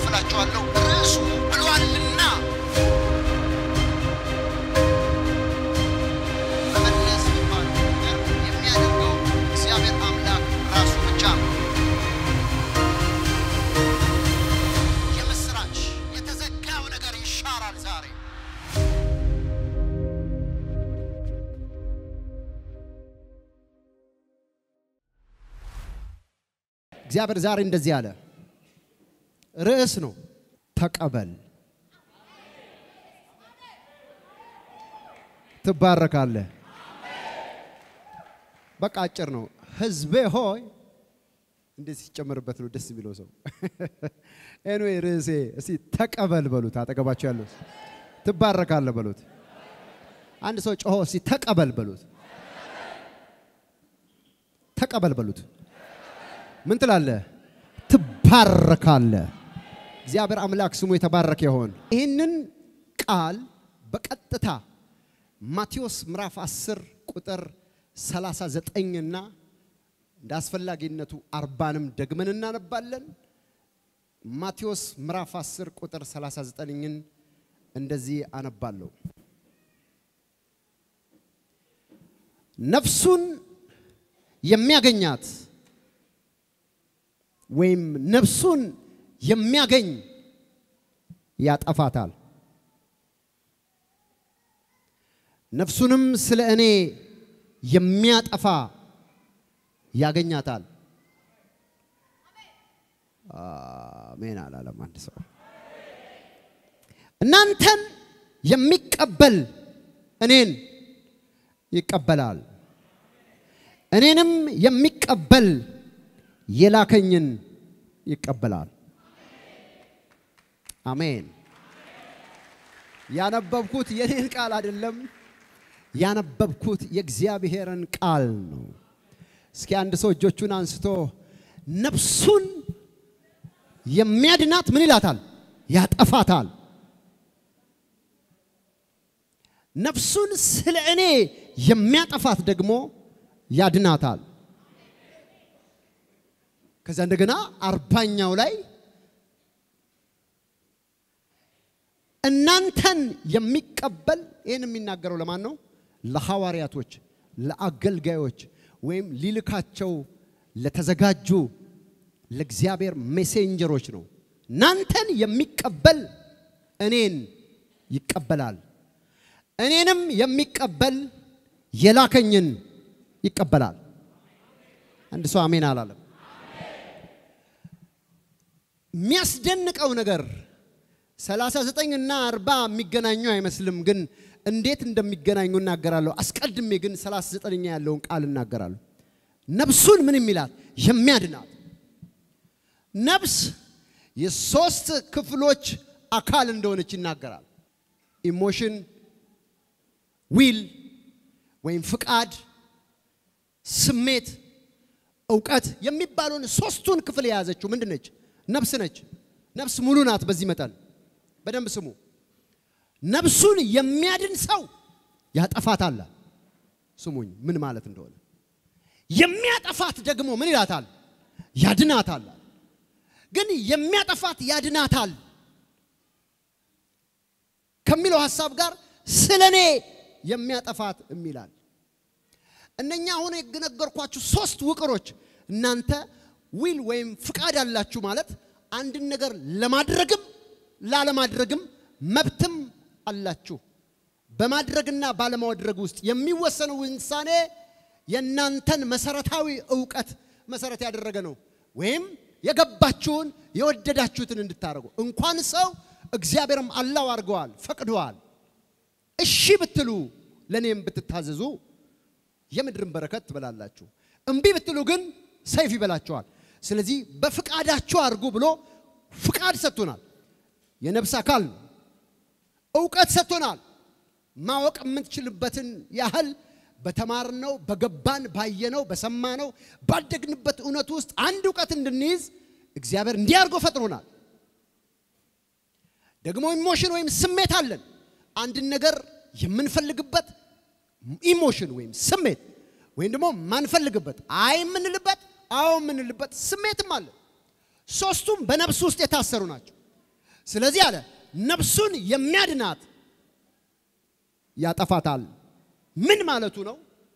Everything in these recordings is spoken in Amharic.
አካፍላችኋለሁ። ርዕሱ ብሏልና መመለስ የሚባለው ነገር የሚያደርገው እግዚአብሔር አምላክ ራሱ ብቻ ነው። የምስራች የተዘጋው ነገር ይሻራል ዛሬ። እግዚአብሔር ዛሬ እንደዚህ አለ። ርዕስ ነው ተቀበል፣ ትባረካለህ። በቃ አጭር ነው። ህዝቤ ሆይ እንዴት ሲጨመርበት ነው ደስ የሚለው ሰው። ኤንዌይ ርዕሴ እስቲ ተቀበል በሉት። አጠገባቸው ያለው ትባረካለህ በሉት። አንድ ሰው ጮሆ እስቲ ተቀበል በሉት። ተቀበል በሉት። ምን ትላለህ? ትባረካለህ። እግዚአብሔር አምላክ ስሙ የተባረከ ይሆን። ይህንን ቃል በቀጥታ ማቴዎስ ምዕራፍ 10 ቁጥር 39 እና እንደ አስፈላጊነቱ አርባንም ደግመን እናነባለን። ማቴዎስ ምዕራፍ 10 ቁጥር 39ን እንደዚህ አነባለሁ። ነፍሱን የሚያገኛት ወይም ነፍሱን የሚያገኝ ያጠፋታል፣ ነፍሱንም ስለ እኔ የሚያጠፋ ያገኛታል። አሜን አላለም አንድ ሰው። እናንተን የሚቀበል እኔን ይቀበላል፣ እኔንም የሚቀበል የላከኝን ይቀበላል። አሜን። ያነበብኩት የኔን ቃል አይደለም፣ ያነበብኩት የእግዚአብሔርን ቃል ነው። እስኪ አንድ ሰው እጆቹን አንስቶ ነፍሱን የሚያድናት ምን ይላታል? ያጠፋታል። ነፍሱን ስለ እኔ የሚያጠፋት ደግሞ ያድናታል። ከዛ እንደገና አርባኛው ላይ እናንተን የሚቀበል ይህን የሚናገረው ለማን ነው? ለሐዋርያቶች፣ ለአገልጋዮች ወይም ሊልካቸው ለተዘጋጁ ለእግዚአብሔር ሜሴንጀሮች ነው። እናንተን የሚቀበል እኔን ይቀበላል፣ እኔንም የሚቀበል የላከኝን ይቀበላል። አንድ ሰው አሜን አላለም። የሚያስደንቀው ነገር 39 እና 40 የሚገናኙ አይመስልም፣ ግን እንዴት እንደሚገናኙ እናገራለሁ። አስቀድሜ ግን 39ኛ ያለውን ቃል እናገራለሁ። ነፍሱን ምን የሚላት የሚያድናት ነፍስ የሶስት ክፍሎች አካል እንደሆነች ይናገራል። ኢሞሽን፣ ዊል ወይም ፍቃድ፣ ስሜት፣ እውቀት የሚባለውን ሶስቱን ክፍል የያዘችው ምንድን ነች? ነፍስ ነች። ነፍስ ሙሉ ናት። በዚህ መጠን በደንብ ስሙ። ነፍሱን የሚያድን ሰው ያጠፋታል። ስሙኝ ምን ማለት እንደሆነ። የሚያጠፋት ደግሞ ምን ይላታል? ያድናታል። ግን የሚያጠፋት ያድናታል ከሚለው ሐሳብ ጋር ስለ እኔ የሚያጠፋት የሚላል። እነኛ አሁን የነገርኳችሁ ሶስት ውቅሮች እናንተ ዊል ወይም ፍቃድ አላችሁ ማለት አንድን ነገር ለማድረግም ላለማድረግም መብትም አላችሁ። በማድረግና ባለማድረግ ውስጥ የሚወሰነው ውሳኔ የእናንተን መሰረታዊ እውቀት መሰረት ያደረገ ነው። ወይም የገባችሁን የወደዳችሁትን እንድታደርጉ እንኳን ሰው እግዚአብሔርም አላው አድርገዋል፣ ፈቅደዋል። እሺ ብትሉ ለእኔም ብትታዘዙ የምድርን በረከት ትበላላችሁ። እምቢ ብትሉ ግን ሰይፍ ይበላችኋል። ስለዚህ በፍቃዳችሁ አድርጉ ብሎ ፍቃድ ሰጥቶናል። የነፍስ አካል ነው። እውቀት ሰጥቶናል። ማወቅ የምንችልበትን ያህል በተማርነው፣ በገባን፣ ባየነው፣ በሰማነው፣ ባደግንበት እውነት ውስጥ አንድ እውቀት እንድንይዝ እግዚአብሔር እንዲያርጎ ፈጥሮናል። ደግሞ ኢሞሽን ወይም ስሜት አለን። አንድን ነገር የምንፈልግበት ኢሞሽን ወይም ስሜት ወይም ደግሞ ማንፈልግበት አይ የምንልበት አዎ የምንልበት ስሜትም አለ። ሶስቱም በነፍስ ውስጥ የታሰሩ ናቸው። ስለዚህ አለ ነፍሱን የሚያድናት ያጠፋታል። ምን ማለቱ ነው?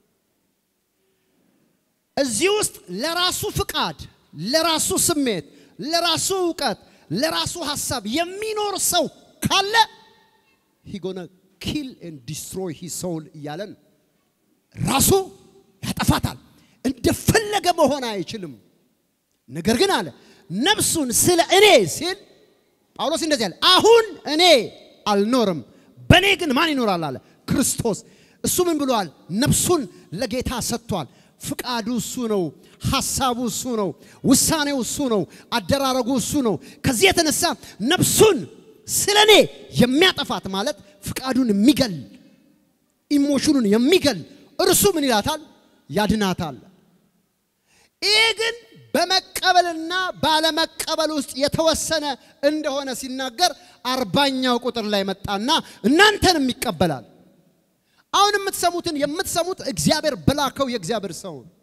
እዚህ ውስጥ ለራሱ ፍቃድ፣ ለራሱ ስሜት፣ ለራሱ እውቀት፣ ለራሱ ሀሳብ የሚኖር ሰው ካለ ሂጎነ ኪል ኤንድ ዲስትሮይ ሂ ሶል እያለን ራሱ ያጠፋታል። እንደፈለገ መሆን አይችልም። ነገር ግን አለ ነፍሱን ስለ እኔ ሲል ጳውሎስ እንደዚህ አለ፣ አሁን እኔ አልኖርም፣ በእኔ ግን ማን ይኖራል አለ ክርስቶስ። እሱ ምን ብሏል? ነፍሱን ለጌታ ሰጥቷል። ፍቃዱ እሱ ነው። ሐሳቡ እሱ ነው። ውሳኔው እሱ ነው። አደራረጉ እሱ ነው። ከዚህ የተነሳ ነፍሱን ስለ እኔ የሚያጠፋት ማለት ፍቃዱን የሚገል ኢሞሽኑን የሚገል እርሱ ምን ይላታል? ያድናታል። ይሄ ግን በመቀበልና ባለመቀበል ውስጥ የተወሰነ እንደሆነ ሲናገር አርባኛው ቁጥር ላይ መጣና እናንተንም ይቀበላል። አሁን የምትሰሙትን የምትሰሙት እግዚአብሔር በላከው የእግዚአብሔር ሰው ነው።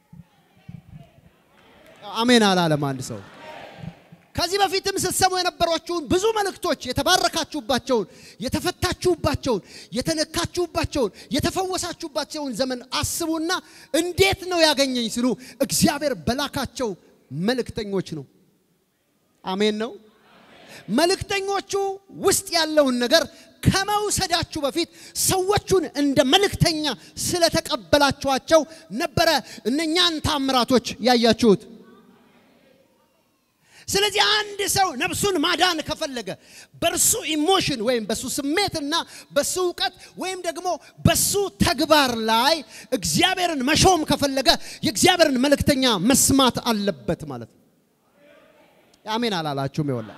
አሜን አላለም አንድ ሰው። ከዚህ በፊትም ስትሰሙ የነበሯችሁን ብዙ መልእክቶች የተባረካችሁባቸውን፣ የተፈታችሁባቸውን፣ የተነካችሁባቸውን፣ የተፈወሳችሁባቸውን ዘመን አስቡና እንዴት ነው ያገኘኝ ሲሉ እግዚአብሔር በላካቸው መልእክተኞች ነው። አሜን ነው። መልእክተኞቹ ውስጥ ያለውን ነገር ከመውሰዳችሁ በፊት ሰዎቹን እንደ መልእክተኛ ስለተቀበላችኋቸው ነበረ እነኛን ታምራቶች ያያችሁት። ስለዚህ አንድ ሰው ነፍሱን ማዳን ከፈለገ በእርሱ ኢሞሽን ወይም በሱ ስሜትና በሱ እውቀት ወይም ደግሞ በሱ ተግባር ላይ እግዚአብሔርን መሾም ከፈለገ የእግዚአብሔርን መልእክተኛ መስማት አለበት ማለት ነው። አሜን አላላችሁም? ይወላ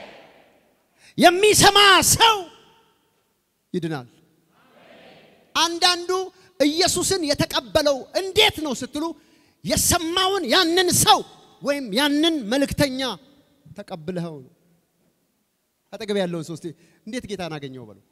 የሚሰማ ሰው ይድናል። አንዳንዱ ኢየሱስን የተቀበለው እንዴት ነው ስትሉ የሰማውን ያንን ሰው ወይም ያንን መልእክተኛ ተቀብለኸው ነው። አጠገብ ያለውን ሰው እስቲ እንዴት ጌታን አገኘው በለው።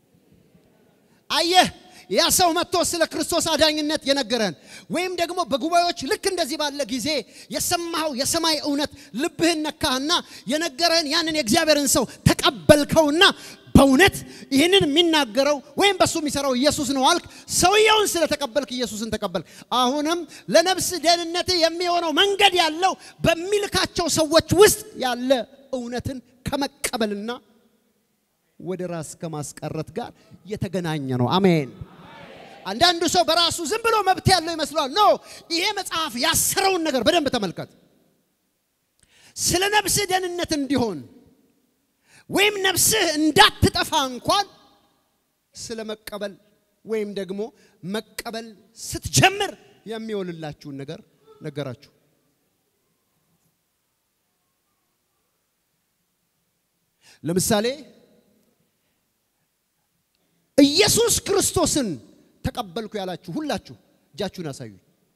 አየህ ያ ሰው መጥቶ ስለ ክርስቶስ አዳኝነት የነገረን ወይም ደግሞ በጉባኤዎች ልክ እንደዚህ ባለ ጊዜ የሰማኸው የሰማይ እውነት ልብህን ነካህና የነገረህን ያንን የእግዚአብሔርን ሰው ተቀበልከውና በእውነት ይህንን የሚናገረው ወይም በሱ የሚሰራው ኢየሱስ ነው አልክ። ሰውየውን ስለተቀበልክ ኢየሱስን ተቀበልክ። አሁንም ለነፍስ ደህንነት የሚሆነው መንገድ ያለው በሚልካቸው ሰዎች ውስጥ ያለ እውነትን ከመቀበልና ወደ ራስ ከማስቀረት ጋር የተገናኘ ነው። አሜን። አንዳንዱ ሰው በራሱ ዝም ብሎ መብት ያለው ይመስለዋል። ኖ ይሄ መጽሐፍ ያሰረውን ነገር በደንብ ተመልከት። ስለ ነፍስህ ደህንነት እንዲሆን ወይም ነፍስህ እንዳትጠፋ እንኳን ስለ መቀበል ወይም ደግሞ መቀበል ስትጀምር የሚሆንላችሁን ነገር ነገራችሁ። ለምሳሌ ኢየሱስ ክርስቶስን ተቀበልኩ ያላችሁ ሁላችሁ እጃችሁን አሳዩኝ።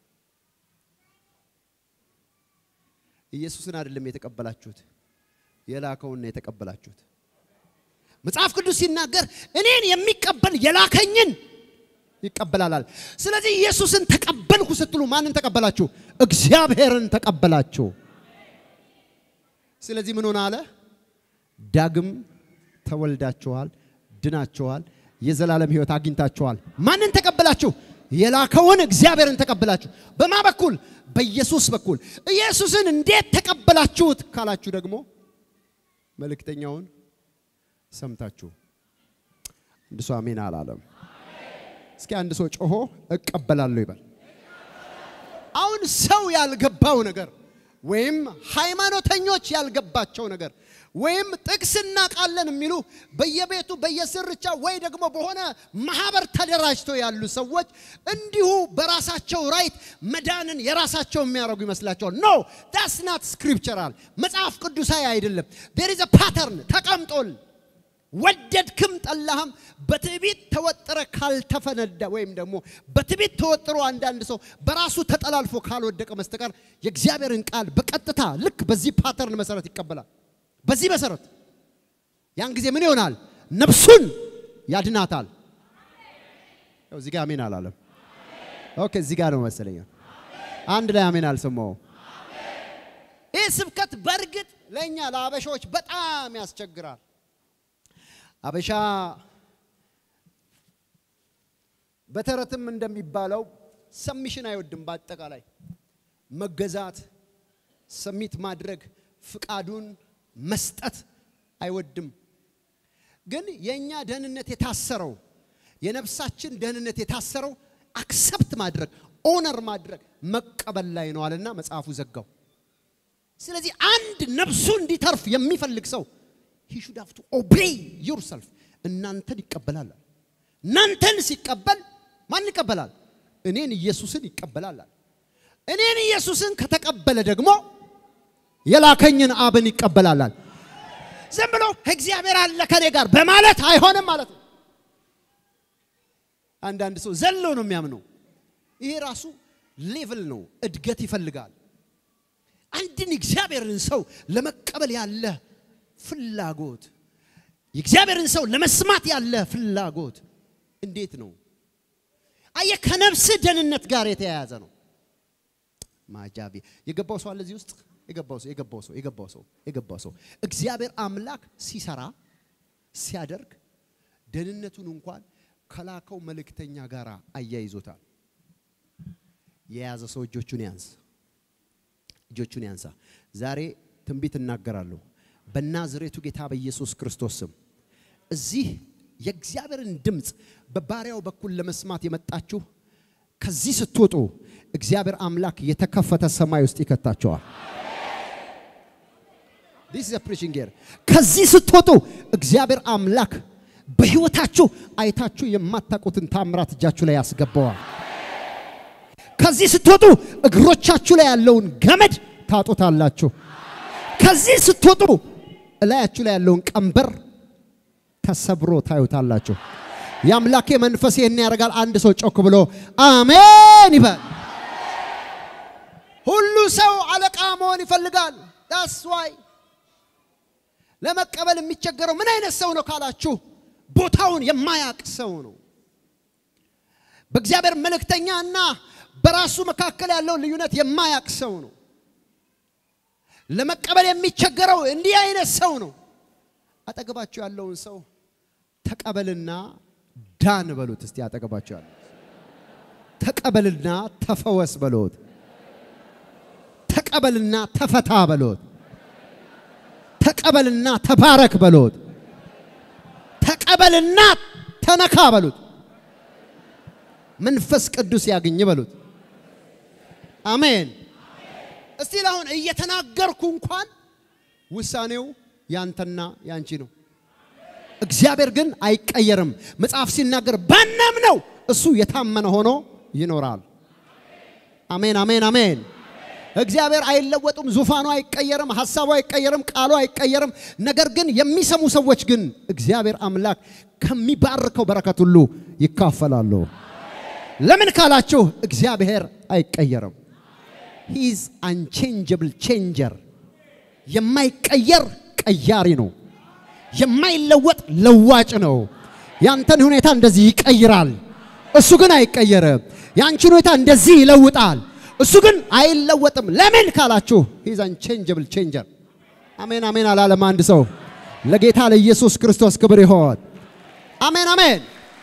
ኢየሱስን አይደለም የተቀበላችሁት የላከውን ነው የተቀበላችሁት። መጽሐፍ ቅዱስ ሲናገር እኔን የሚቀበል የላከኝን ይቀበላል። ስለዚህ ኢየሱስን ተቀበልኩ ስትሉ ማንን ተቀበላችሁ? እግዚአብሔርን ተቀበላችሁ። ስለዚህ ምን ሆነ አለ? ዳግም ተወልዳችኋል፣ ድናችኋል፣ የዘላለም ሕይወት አግኝታችኋል። ማንን ተቀበላችሁ? የላከውን እግዚአብሔርን ተቀበላችሁ። በማ በኩል? በኢየሱስ በኩል። ኢየሱስን እንዴት ተቀበላችሁት ካላችሁ ደግሞ መልእክተኛውን ሰምታችሁ። አንድ ሰው አሜን አላለም። እስኪ አንድ ሰው ጮሆ እቀበላለሁ ይበል። አሁን ሰው ያልገባው ነገር ወይም ሃይማኖተኞች ያልገባቸው ነገር ወይም ጥቅስ እናውቃለን የሚሉ በየቤቱ በየስርቻ ወይ ደግሞ በሆነ ማህበር ተደራጅተው ያሉ ሰዎች እንዲሁ በራሳቸው ራይት መዳንን የራሳቸው የሚያደርጉ ይመስላቸዋል። ኖ ዳስ ናት ስክሪፕቸራል፣ መጽሐፍ ቅዱሳዊ አይደለም። ዴር ኢዝ ፓተርን ተቀምጦል። ወደድክም ጠላህም በትዕቢት ተወጥረ ካልተፈነዳ ወይም ደግሞ በትዕቢት ተወጥሮ አንዳንድ ሰው በራሱ ተጠላልፎ ካልወደቀ መስተቀር የእግዚአብሔርን ቃል በቀጥታ ልክ በዚህ ፓተርን መሰረት ይቀበላል። በዚህ መሰረት ያን ጊዜ ምን ይሆናል? ነፍሱን ያድናታል። ያው እዚህ ጋር አሜን አላለም። ኦኬ፣ እዚህ ጋር ነው መሰለኝ። አንድ ላይ አሜን አልሰማው። ይሄ ስብከት በእርግጥ ለእኛ ለአበሻዎች በጣም ያስቸግራል። አበሻ በተረትም እንደሚባለው ሰሚሽን አይወድም። በአጠቃላይ መገዛት፣ ሰሚት ማድረግ፣ ፍቃዱን መስጠት አይወድም። ግን የእኛ ደህንነት የታሰረው የነፍሳችን ደህንነት የታሰረው አክሰፕት ማድረግ ኦነር ማድረግ መቀበል ላይ ነው አለና መጽሐፉ ዘጋው። ስለዚህ አንድ ነፍሱ እንዲተርፍ የሚፈልግ ሰው ሂ ሹድ ሃቭ ቱ ኦቤይ ዩርሰልፍ እናንተን ይቀበላል። እናንተን ሲቀበል ማን ይቀበላል? እኔን ኢየሱስን ይቀበላል። እኔን ኢየሱስን ከተቀበለ ደግሞ የላከኝን አብን ይቀበላል። ዝም ብሎ እግዚአብሔር አለ ከኔ ጋር በማለት አይሆንም ማለት ነው። አንዳንድ ሰው ዘሎ ነው የሚያምነው። ይሄ ራሱ ሌቭል ነው፣ እድገት ይፈልጋል። አንድን እግዚአብሔርን ሰው ለመቀበል ያለ ፍላጎት፣ የእግዚአብሔርን ሰው ለመስማት ያለ ፍላጎት እንዴት ነው? አየህ፣ ከነፍስህ ደህንነት ጋር የተያያዘ ነው። ማጃቢ የገባው ሰው አለ እዚህ ውስጥ የገባው ሰው የገባው ሰው የገባው ሰው የገባው ሰው እግዚአብሔር አምላክ ሲሰራ ሲያደርግ ደህንነቱን እንኳን ከላከው መልእክተኛ ጋር አያይዞታል። የያዘ ሰው እጆቹን ያንስ፣ እጆቹን ያንሳ። ዛሬ ትንቢት እናገራለሁ በናዝሬቱ ጌታ በኢየሱስ ክርስቶስ ስም። እዚህ የእግዚአብሔርን ድምፅ በባሪያው በኩል ለመስማት የመጣችሁ ከዚህ ስትወጡ እግዚአብሔር አምላክ የተከፈተ ሰማይ ውስጥ ይከታቸዋል። ዲስ ኢዝ ፕሪቺንግ ሂር። ከዚህ ስትወጡ እግዚአብሔር አምላክ በህይወታችሁ አይታችሁ የማታውቁትን ታምራት እጃችሁ ላይ ያስገባዋል። ከዚህ ስትወጡ እግሮቻችሁ ላይ ያለውን ገመድ ታጡታላችሁ። ከዚህ ስትወጡ እላያችሁ ላይ ያለውን ቀንበር ተሰብሮ ታዩታላችሁ። የአምላኬ መንፈስ ይህን ያደርጋል። አንድ ሰው ጮክ ብሎ አሜን ይበል። ሁሉ ሰው አለቃ መሆን ይፈልጋል። ዳስ ዋይ ለመቀበል የሚቸገረው ምን አይነት ሰው ነው ካላችሁ ቦታውን የማያቅ ሰው ነው። በእግዚአብሔር መልእክተኛ እና በራሱ መካከል ያለውን ልዩነት የማያቅ ሰው ነው። ለመቀበል የሚቸገረው እንዲህ አይነት ሰው ነው። አጠገባችሁ ያለውን ሰው ተቀበልና ዳን በሉት። እስቲ አጠገባችሁ ያለው ተቀበልና ተፈወስ በሉት። ተቀበልና ተፈታ በሉት። ተቀበልና ተባረክ በሉት። ተቀበልና ተነካ በሉት። መንፈስ ቅዱስ ያገኝ በሉት። አሜን። እስቲ አሁን እየተናገርኩ እንኳን ውሳኔው ያንተና ያንቺ ነው። እግዚአብሔር ግን አይቀየርም። መጽሐፍ ሲናገር ባናምነው እሱ የታመነ ሆኖ ይኖራል። አሜን፣ አሜን፣ አሜን። እግዚአብሔር አይለወጡም። ዙፋኑ አይቀየርም። ሐሳቡ አይቀየርም። ቃሉ አይቀየርም። ነገር ግን የሚሰሙ ሰዎች ግን እግዚአብሔር አምላክ ከሚባርከው በረከት ሁሉ ይካፈላሉ። ለምን ካላችሁ እግዚአብሔር አይቀየርም። ሂዝ አንቼንጀብል ቼንጀር የማይቀየር ቀያሪ ነው። የማይለወጥ ለዋጭ ነው። ያንተን ሁኔታ እንደዚህ ይቀይራል፣ እሱ ግን አይቀየርም። ያንቺን ሁኔታ እንደዚህ ይለውጣል፣ እሱ ግን አይለወጥም። ለምን ካላችሁ ሂዝ አንቼንጀብል ቼንጀር። አሜን አሜን አላለም አንድ ሰው። ለጌታ ለኢየሱስ ክርስቶስ ክብር ይሆን። አሜን አሜን።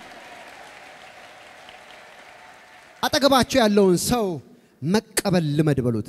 አጠገባቸው ያለውን ሰው መቀበል ልመድ በሉት።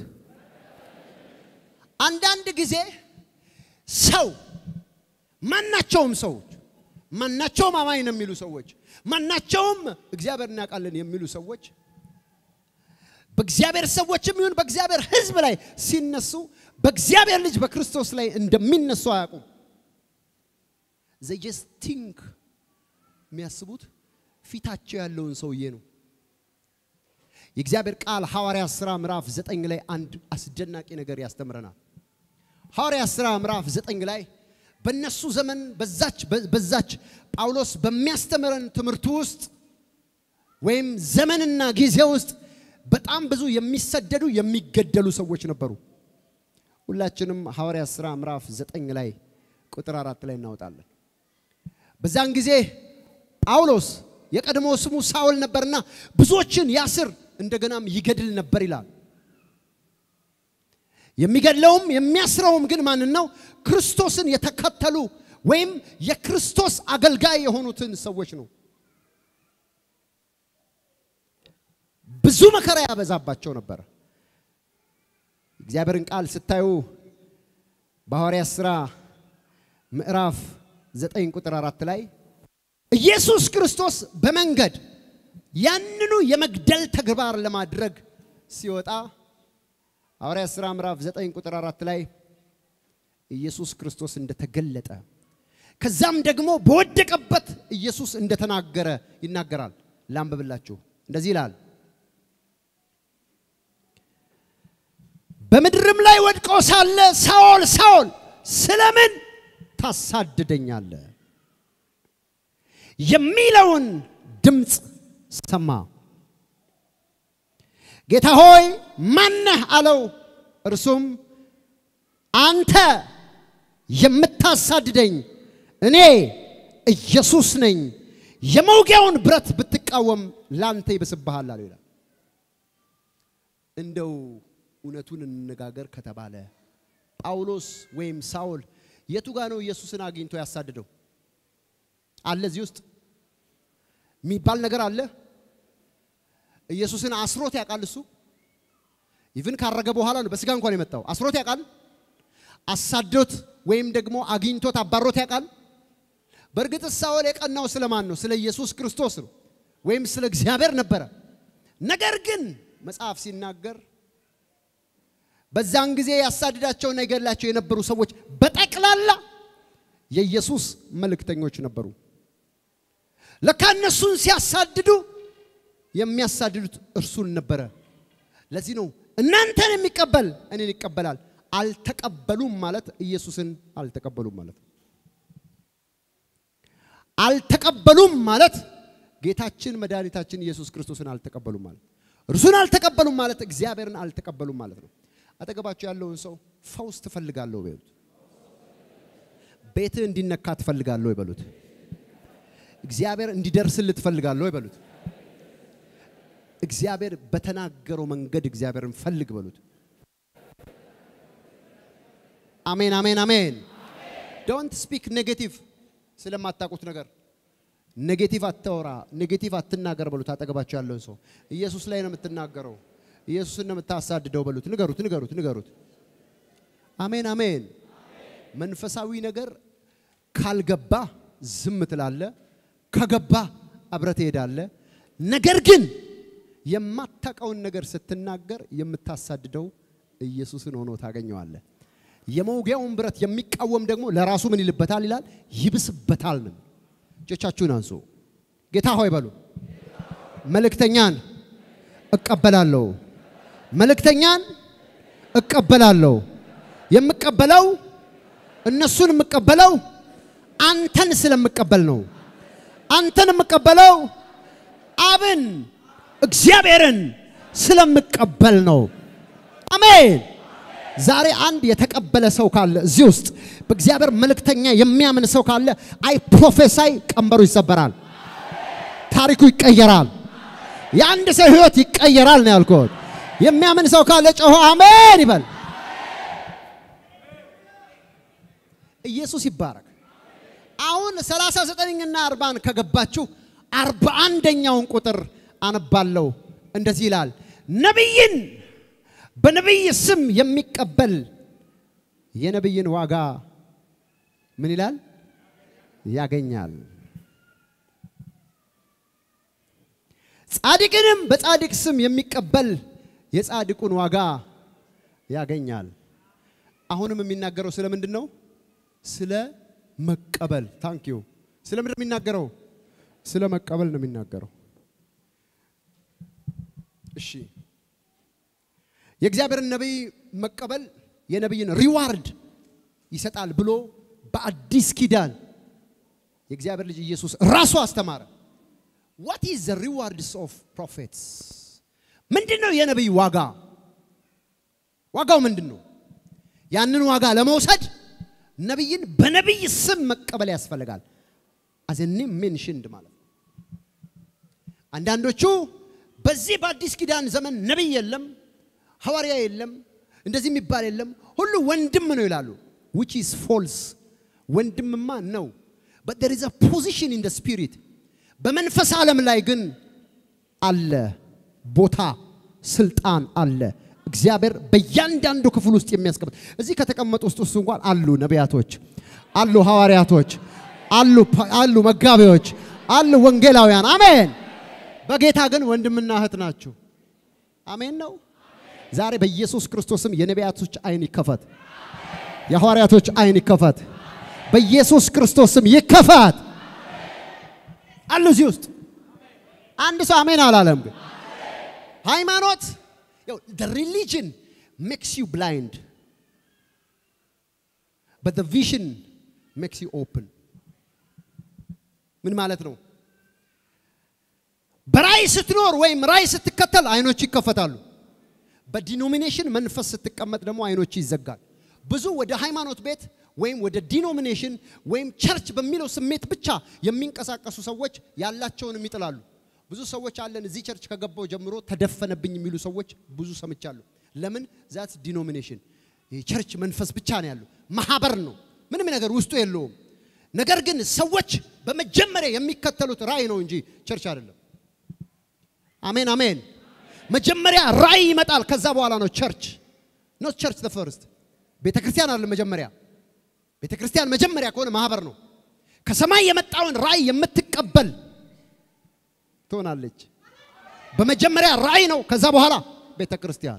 አንዳንድ ጊዜ ሰው ማናቸውም ሰዎች ማናቸውም አማኝ ነው የሚሉ ሰዎች ማናቸውም እግዚአብሔር እናውቃለን የሚሉ ሰዎች በእግዚአብሔር ሰዎችም ይሁን በእግዚአብሔር ሕዝብ ላይ ሲነሱ በእግዚአብሔር ልጅ በክርስቶስ ላይ እንደሚነሱ አያውቁም። they just think የሚያስቡት ፊታቸው ያለውን ሰውዬ ነው። የእግዚአብሔር ቃል ሐዋርያ ሥራ ምዕራፍ ዘጠኝ ላይ አንድ አስደናቂ ነገር ያስተምረናል። ሐዋርያ ሥራ ምዕራፍ ዘጠኝ ላይ በእነሱ ዘመን በዛች በዛች ጳውሎስ በሚያስተምረን ትምህርቱ ውስጥ ወይም ዘመንና ጊዜ ውስጥ በጣም ብዙ የሚሰደዱ የሚገደሉ ሰዎች ነበሩ። ሁላችንም ሐዋርያ ሥራ ምዕራፍ ዘጠኝ ላይ ቁጥር አራት ላይ እናወጣለን። በዛን ጊዜ ጳውሎስ የቀድሞ ስሙ ሳውል ነበርና ብዙዎችን ያስር እንደገናም ይገድል ነበር ይላል። የሚገድለውም የሚያስረውም ግን ማንን ነው? ክርስቶስን የተከተሉ ወይም የክርስቶስ አገልጋይ የሆኑትን ሰዎች ነው። ብዙ መከራ ያበዛባቸው ነበር። እግዚአብሔርን ቃል ስታዩ በሐዋርያት ሥራ ምዕራፍ ዘጠኝ ቁጥር አራት ላይ ኢየሱስ ክርስቶስ በመንገድ ያንኑ የመግደል ተግባር ለማድረግ ሲወጣ ሐዋርያት ሥራ ምዕራፍ ዘጠኝ ቁጥር አራት ላይ ኢየሱስ ክርስቶስ እንደተገለጠ ከዛም ደግሞ በወደቀበት ኢየሱስ እንደተናገረ ይናገራል። ላንብብላችሁ። እንደዚህ ይላል በምድርም ላይ ወድቆ ሳለ ሳኦል ሳኦል ስለምን ታሳድደኛለህ የሚለውን ድምፅ ሰማ። ጌታ ሆይ ማነህ አለው። እርሱም አንተ የምታሳድደኝ እኔ ኢየሱስ ነኝ። የመውጊያውን ብረት ብትቃወም ላንተ ይብስብሃል አለው ይላል። እንደው እውነቱን እንነጋገር ከተባለ ጳውሎስ ወይም ሳውል የቱ ጋ ነው ኢየሱስን አግኝቶ ያሳድደው? አለ እዚህ ውስጥ የሚባል ነገር አለ። ኢየሱስን አስሮት ያውቃል። እሱ ኢቭን ካረገ በኋላ ነው በስጋ እንኳን የመጣው። አስሮት ያውቃል። አሳዶት ወይም ደግሞ አግኝቶት አባሮት ያውቃል። በእርግጥ ሳውል የቀናው ስለማን ነው? ስለ ኢየሱስ ክርስቶስ ነው፣ ወይም ስለ እግዚአብሔር ነበረ። ነገር ግን መጽሐፍ ሲናገር በዛን ጊዜ ያሳድዳቸውና ይገድላቸው የነበሩ ሰዎች በጠቅላላ የኢየሱስ መልእክተኞች ነበሩ። ለካ እነሱን ሲያሳድዱ የሚያሳድዱት እርሱን ነበረ። ለዚህ ነው እናንተን የሚቀበል እኔን ይቀበላል። አልተቀበሉም ማለት ኢየሱስን አልተቀበሉም ማለት ነው። አልተቀበሉም ማለት ጌታችን መድኃኒታችን ኢየሱስ ክርስቶስን አልተቀበሉም ማለት እርሱን አልተቀበሉም ማለት እግዚአብሔርን አልተቀበሉም ማለት ነው። አጠገባቸው ያለውን ሰው ፈውስ ትፈልጋለሁ በሉት። ቤትህ እንዲነካ ትፈልጋለሁ ይበሉት። እግዚአብሔር እንዲደርስልህ ትፈልጋለሁ ይበሉት። እግዚአብሔር በተናገረው መንገድ እግዚአብሔርን ፈልግ በሉት። አሜን፣ አሜን፣ አሜን። ዶንት ስፒክ ኔጌቲቭ ስለማታውቁት ነገር ኔጌቲቭ አታወራ፣ ኔጌቲቭ አትናገር በሉት። አጠገባቸው ያለውን ሰው ኢየሱስ ላይ ነው የምትናገረው፣ ኢየሱስን ነው የምታሳድደው በሉት። ንገሩት፣ ንገሩት፣ ንገሩት። አሜን፣ አሜን። መንፈሳዊ ነገር ካልገባ ዝም ትላለ፣ ከገባ አብረህ ትሄዳለህ። ነገር ግን የማታውቀውን ነገር ስትናገር የምታሳድደው ኢየሱስን ሆኖ ታገኘዋለህ። የመውጊያውን ብረት የሚቃወም ደግሞ ለራሱ ምን ይልበታል ይላል? ይብስበታል ነው። እጆቻችሁን አንሱ። ጌታ ሆይ በሉ። መልእክተኛን እቀበላለሁ። መልእክተኛን እቀበላለሁ። የምቀበለው እነሱን የምቀበለው አንተን ስለምቀበል ነው። አንተን የምቀበለው አብን እግዚአብሔርን ስለምቀበል ነው። አሜን። ዛሬ አንድ የተቀበለ ሰው ካለ እዚህ ውስጥ በእግዚአብሔር መልእክተኛ የሚያምን ሰው ካለ አይ ፕሮፌሳይ ቀንበሩ ይሰበራል፣ ታሪኩ ይቀየራል፣ የአንድ ሰው ህይወት ይቀየራል ነው ያልኩት። የሚያምን ሰው ካለ ጮሆ አሜን ይበል። ኢየሱስ ይባረክ። አሁን 39ና 40 ከገባችሁ አርባ አንደኛውን ቁጥር አነባለሁ። እንደዚህ ይላል ነቢይን በነቢይ ስም የሚቀበል የነቢይን ዋጋ ምን ይላል? ያገኛል። ጻድቅንም በጻድቅ ስም የሚቀበል የጻድቁን ዋጋ ያገኛል። አሁንም የሚናገረው ስለ ምንድን ነው? ስለ መቀበል። ታንክ ዩ። ስለ ምንድን ነው የሚናገረው? ስለ መቀበል ነው የሚናገረው። እሺ የእግዚአብሔርን ነቢይ መቀበል የነቢይን ሪዋርድ ይሰጣል ብሎ በአዲስ ኪዳን የእግዚአብሔር ልጅ ኢየሱስ ራሱ አስተማረ። ዋት ኢዝ ዘ ሪዋርድስ ኦፍ ፕሮፌትስ? ምንድን ነው የነቢይ ዋጋ? ዋጋው ምንድን ነው? ያንን ዋጋ ለመውሰድ ነቢይን በነቢይ ስም መቀበል ያስፈልጋል። አዘ ኔም ሜንሽንድ ማለት ነው። አንዳንዶቹ በዚህ በአዲስ ኪዳን ዘመን ነቢይ የለም ሐዋርያ የለም፣ እንደዚህ የሚባል የለም፣ ሁሉ ወንድም ነው ይላሉ። which is false ወንድምማ ነው but there is a position in the spirit በመንፈስ ዓለም ላይ ግን አለ ቦታ ስልጣን አለ። እግዚአብሔር በእያንዳንዱ ክፍል ውስጥ የሚያስቀምጥ እዚህ ከተቀመጡ ውስጥ ውስጥ እንኳን አሉ ነቢያቶች፣ አሉ ሐዋርያቶች፣ አሉ ፓ- አሉ መጋቢዎች፣ አሉ ወንጌላውያን። አሜን። በጌታ ግን ወንድምና እህት ናችሁ። አሜን ነው። ዛሬ በኢየሱስ ክርስቶስም የነቢያቶች አይን ይከፈት፣ የሐዋርያቶች አይን ይከፈት፣ በኢየሱስ ክርስቶስም ይከፈት። አሉ እዚህ ውስጥ አንድ ሰው አሜን አላለም። ግን ሃይማኖት ያው the religion makes you blind but the vision makes you open ምን ማለት ነው? በራእይ ስትኖር ወይም ራእይ ስትከተል አይኖች ይከፈታሉ። በዲኖሚኔሽን መንፈስ ስትቀመጥ ደግሞ አይኖች ይዘጋል። ብዙ ወደ ሃይማኖት ቤት ወይም ወደ ዲኖሚኔሽን ወይም ቸርች በሚለው ስሜት ብቻ የሚንቀሳቀሱ ሰዎች ያላቸውንም ይጥላሉ። ብዙ ሰዎች አለን እዚህ ቸርች ከገባው ጀምሮ ተደፈነብኝ የሚሉ ሰዎች ብዙ ሰምቻለሁ። ለምን ዛት ዲኖሚኔሽን የቸርች መንፈስ ብቻ ነው ያለው፣ ማህበር ነው፣ ምንም ነገር ውስጡ የለውም። ነገር ግን ሰዎች በመጀመሪያ የሚከተሉት ራእይ ነው እንጂ ቸርች አይደለም። አሜን አሜን። መጀመሪያ ራእይ ይመጣል፣ ከዛ በኋላ ነው ቸርች። ኖት ቸርች ዘ ፈርስት ቤተ ክርስቲያን አይደለም መጀመሪያ። ቤተ ክርስቲያን መጀመሪያ ከሆነ ማህበር ነው። ከሰማይ የመጣውን ራእይ የምትቀበል ትሆናለች። በመጀመሪያ ራእይ ነው፣ ከዛ በኋላ ቤተ ክርስቲያን።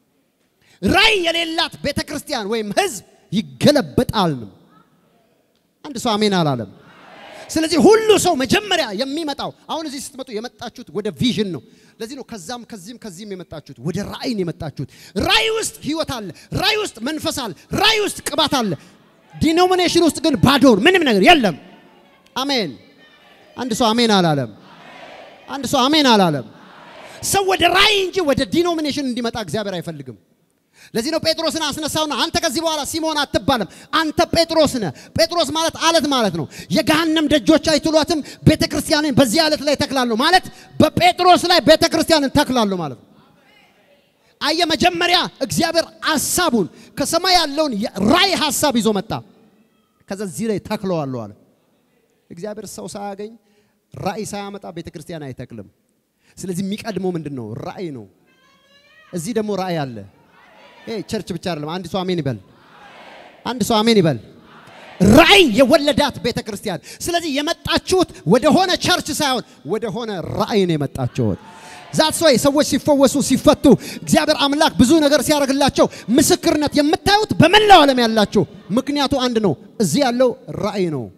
ራእይ የሌላት ቤተ ክርስቲያን ወይም ህዝብ ይገለበጣል ነው። አንድ ሰው አሜን አላለም። ስለዚህ ሁሉ ሰው መጀመሪያ የሚመጣው አሁን እዚህ ስትመጡ የመጣችሁት ወደ ቪዥን ነው። ለዚህ ነው ከዛም ከዚህም ከዚህም የመጣችሁት ወደ ራእይ ነው የመጣችሁት። ራእይ ውስጥ ህይወት አለ። ራእይ ውስጥ መንፈስ አለ። ራእይ ውስጥ ቅባት አለ። ዲኖሚኔሽን ውስጥ ግን ባዶር ምንም ነገር የለም። አሜን። አንድ ሰው አሜን አላለም። አንድ ሰው አሜን አላለም። ሰው ወደ ራእይ እንጂ ወደ ዲኖሚኔሽን እንዲመጣ እግዚአብሔር አይፈልግም። ለዚህ ነው ጴጥሮስን አስነሳውና አንተ ከዚህ በኋላ ሲሞን አትባልም፣ አንተ ጴጥሮስ ነህ። ጴጥሮስ ማለት አለት ማለት ነው። የገሃነም ደጆች አይትሏትም፣ ቤተ ክርስቲያንን በዚህ አለት ላይ ተክላለሁ ማለት በጴጥሮስ ላይ ቤተ ክርስቲያንን ተክላለሁ ማለት ነው። አየ መጀመሪያ እግዚአብሔር ሐሳቡን ከሰማይ ያለውን የራእይ ሐሳብ ይዞ መጣ። ከዛ እዚህ ላይ ተክለዋለሁ አለ። እግዚአብሔር ሰው ሳያገኝ ራእይ ሳያመጣ ቤተ ክርስቲያን አይተክልም። ስለዚህ የሚቀድመው ምንድን ነው? ራእይ ነው። እዚህ ደግሞ ራእይ አለ። ይሄ ቸርች ብቻ አይደለም። አንድ ሰው አሜን ይበል። አንድ ሰው አሜን ይበል። ራእይ የወለዳት ቤተ ክርስቲያን። ስለዚህ የመጣችሁት ወደ ሆነ ቸርች ሳይሆን ወደ ሆነ ራእይ ነው የመጣችሁት። ዛት ወይ ሰዎች ሲፈወሱ ሲፈቱ እግዚአብሔር አምላክ ብዙ ነገር ሲያደርግላቸው ምስክርነት የምታዩት በመላው ዓለም ያላችሁ ምክንያቱ አንድ ነው። እዚህ ያለው ራእይ ነው።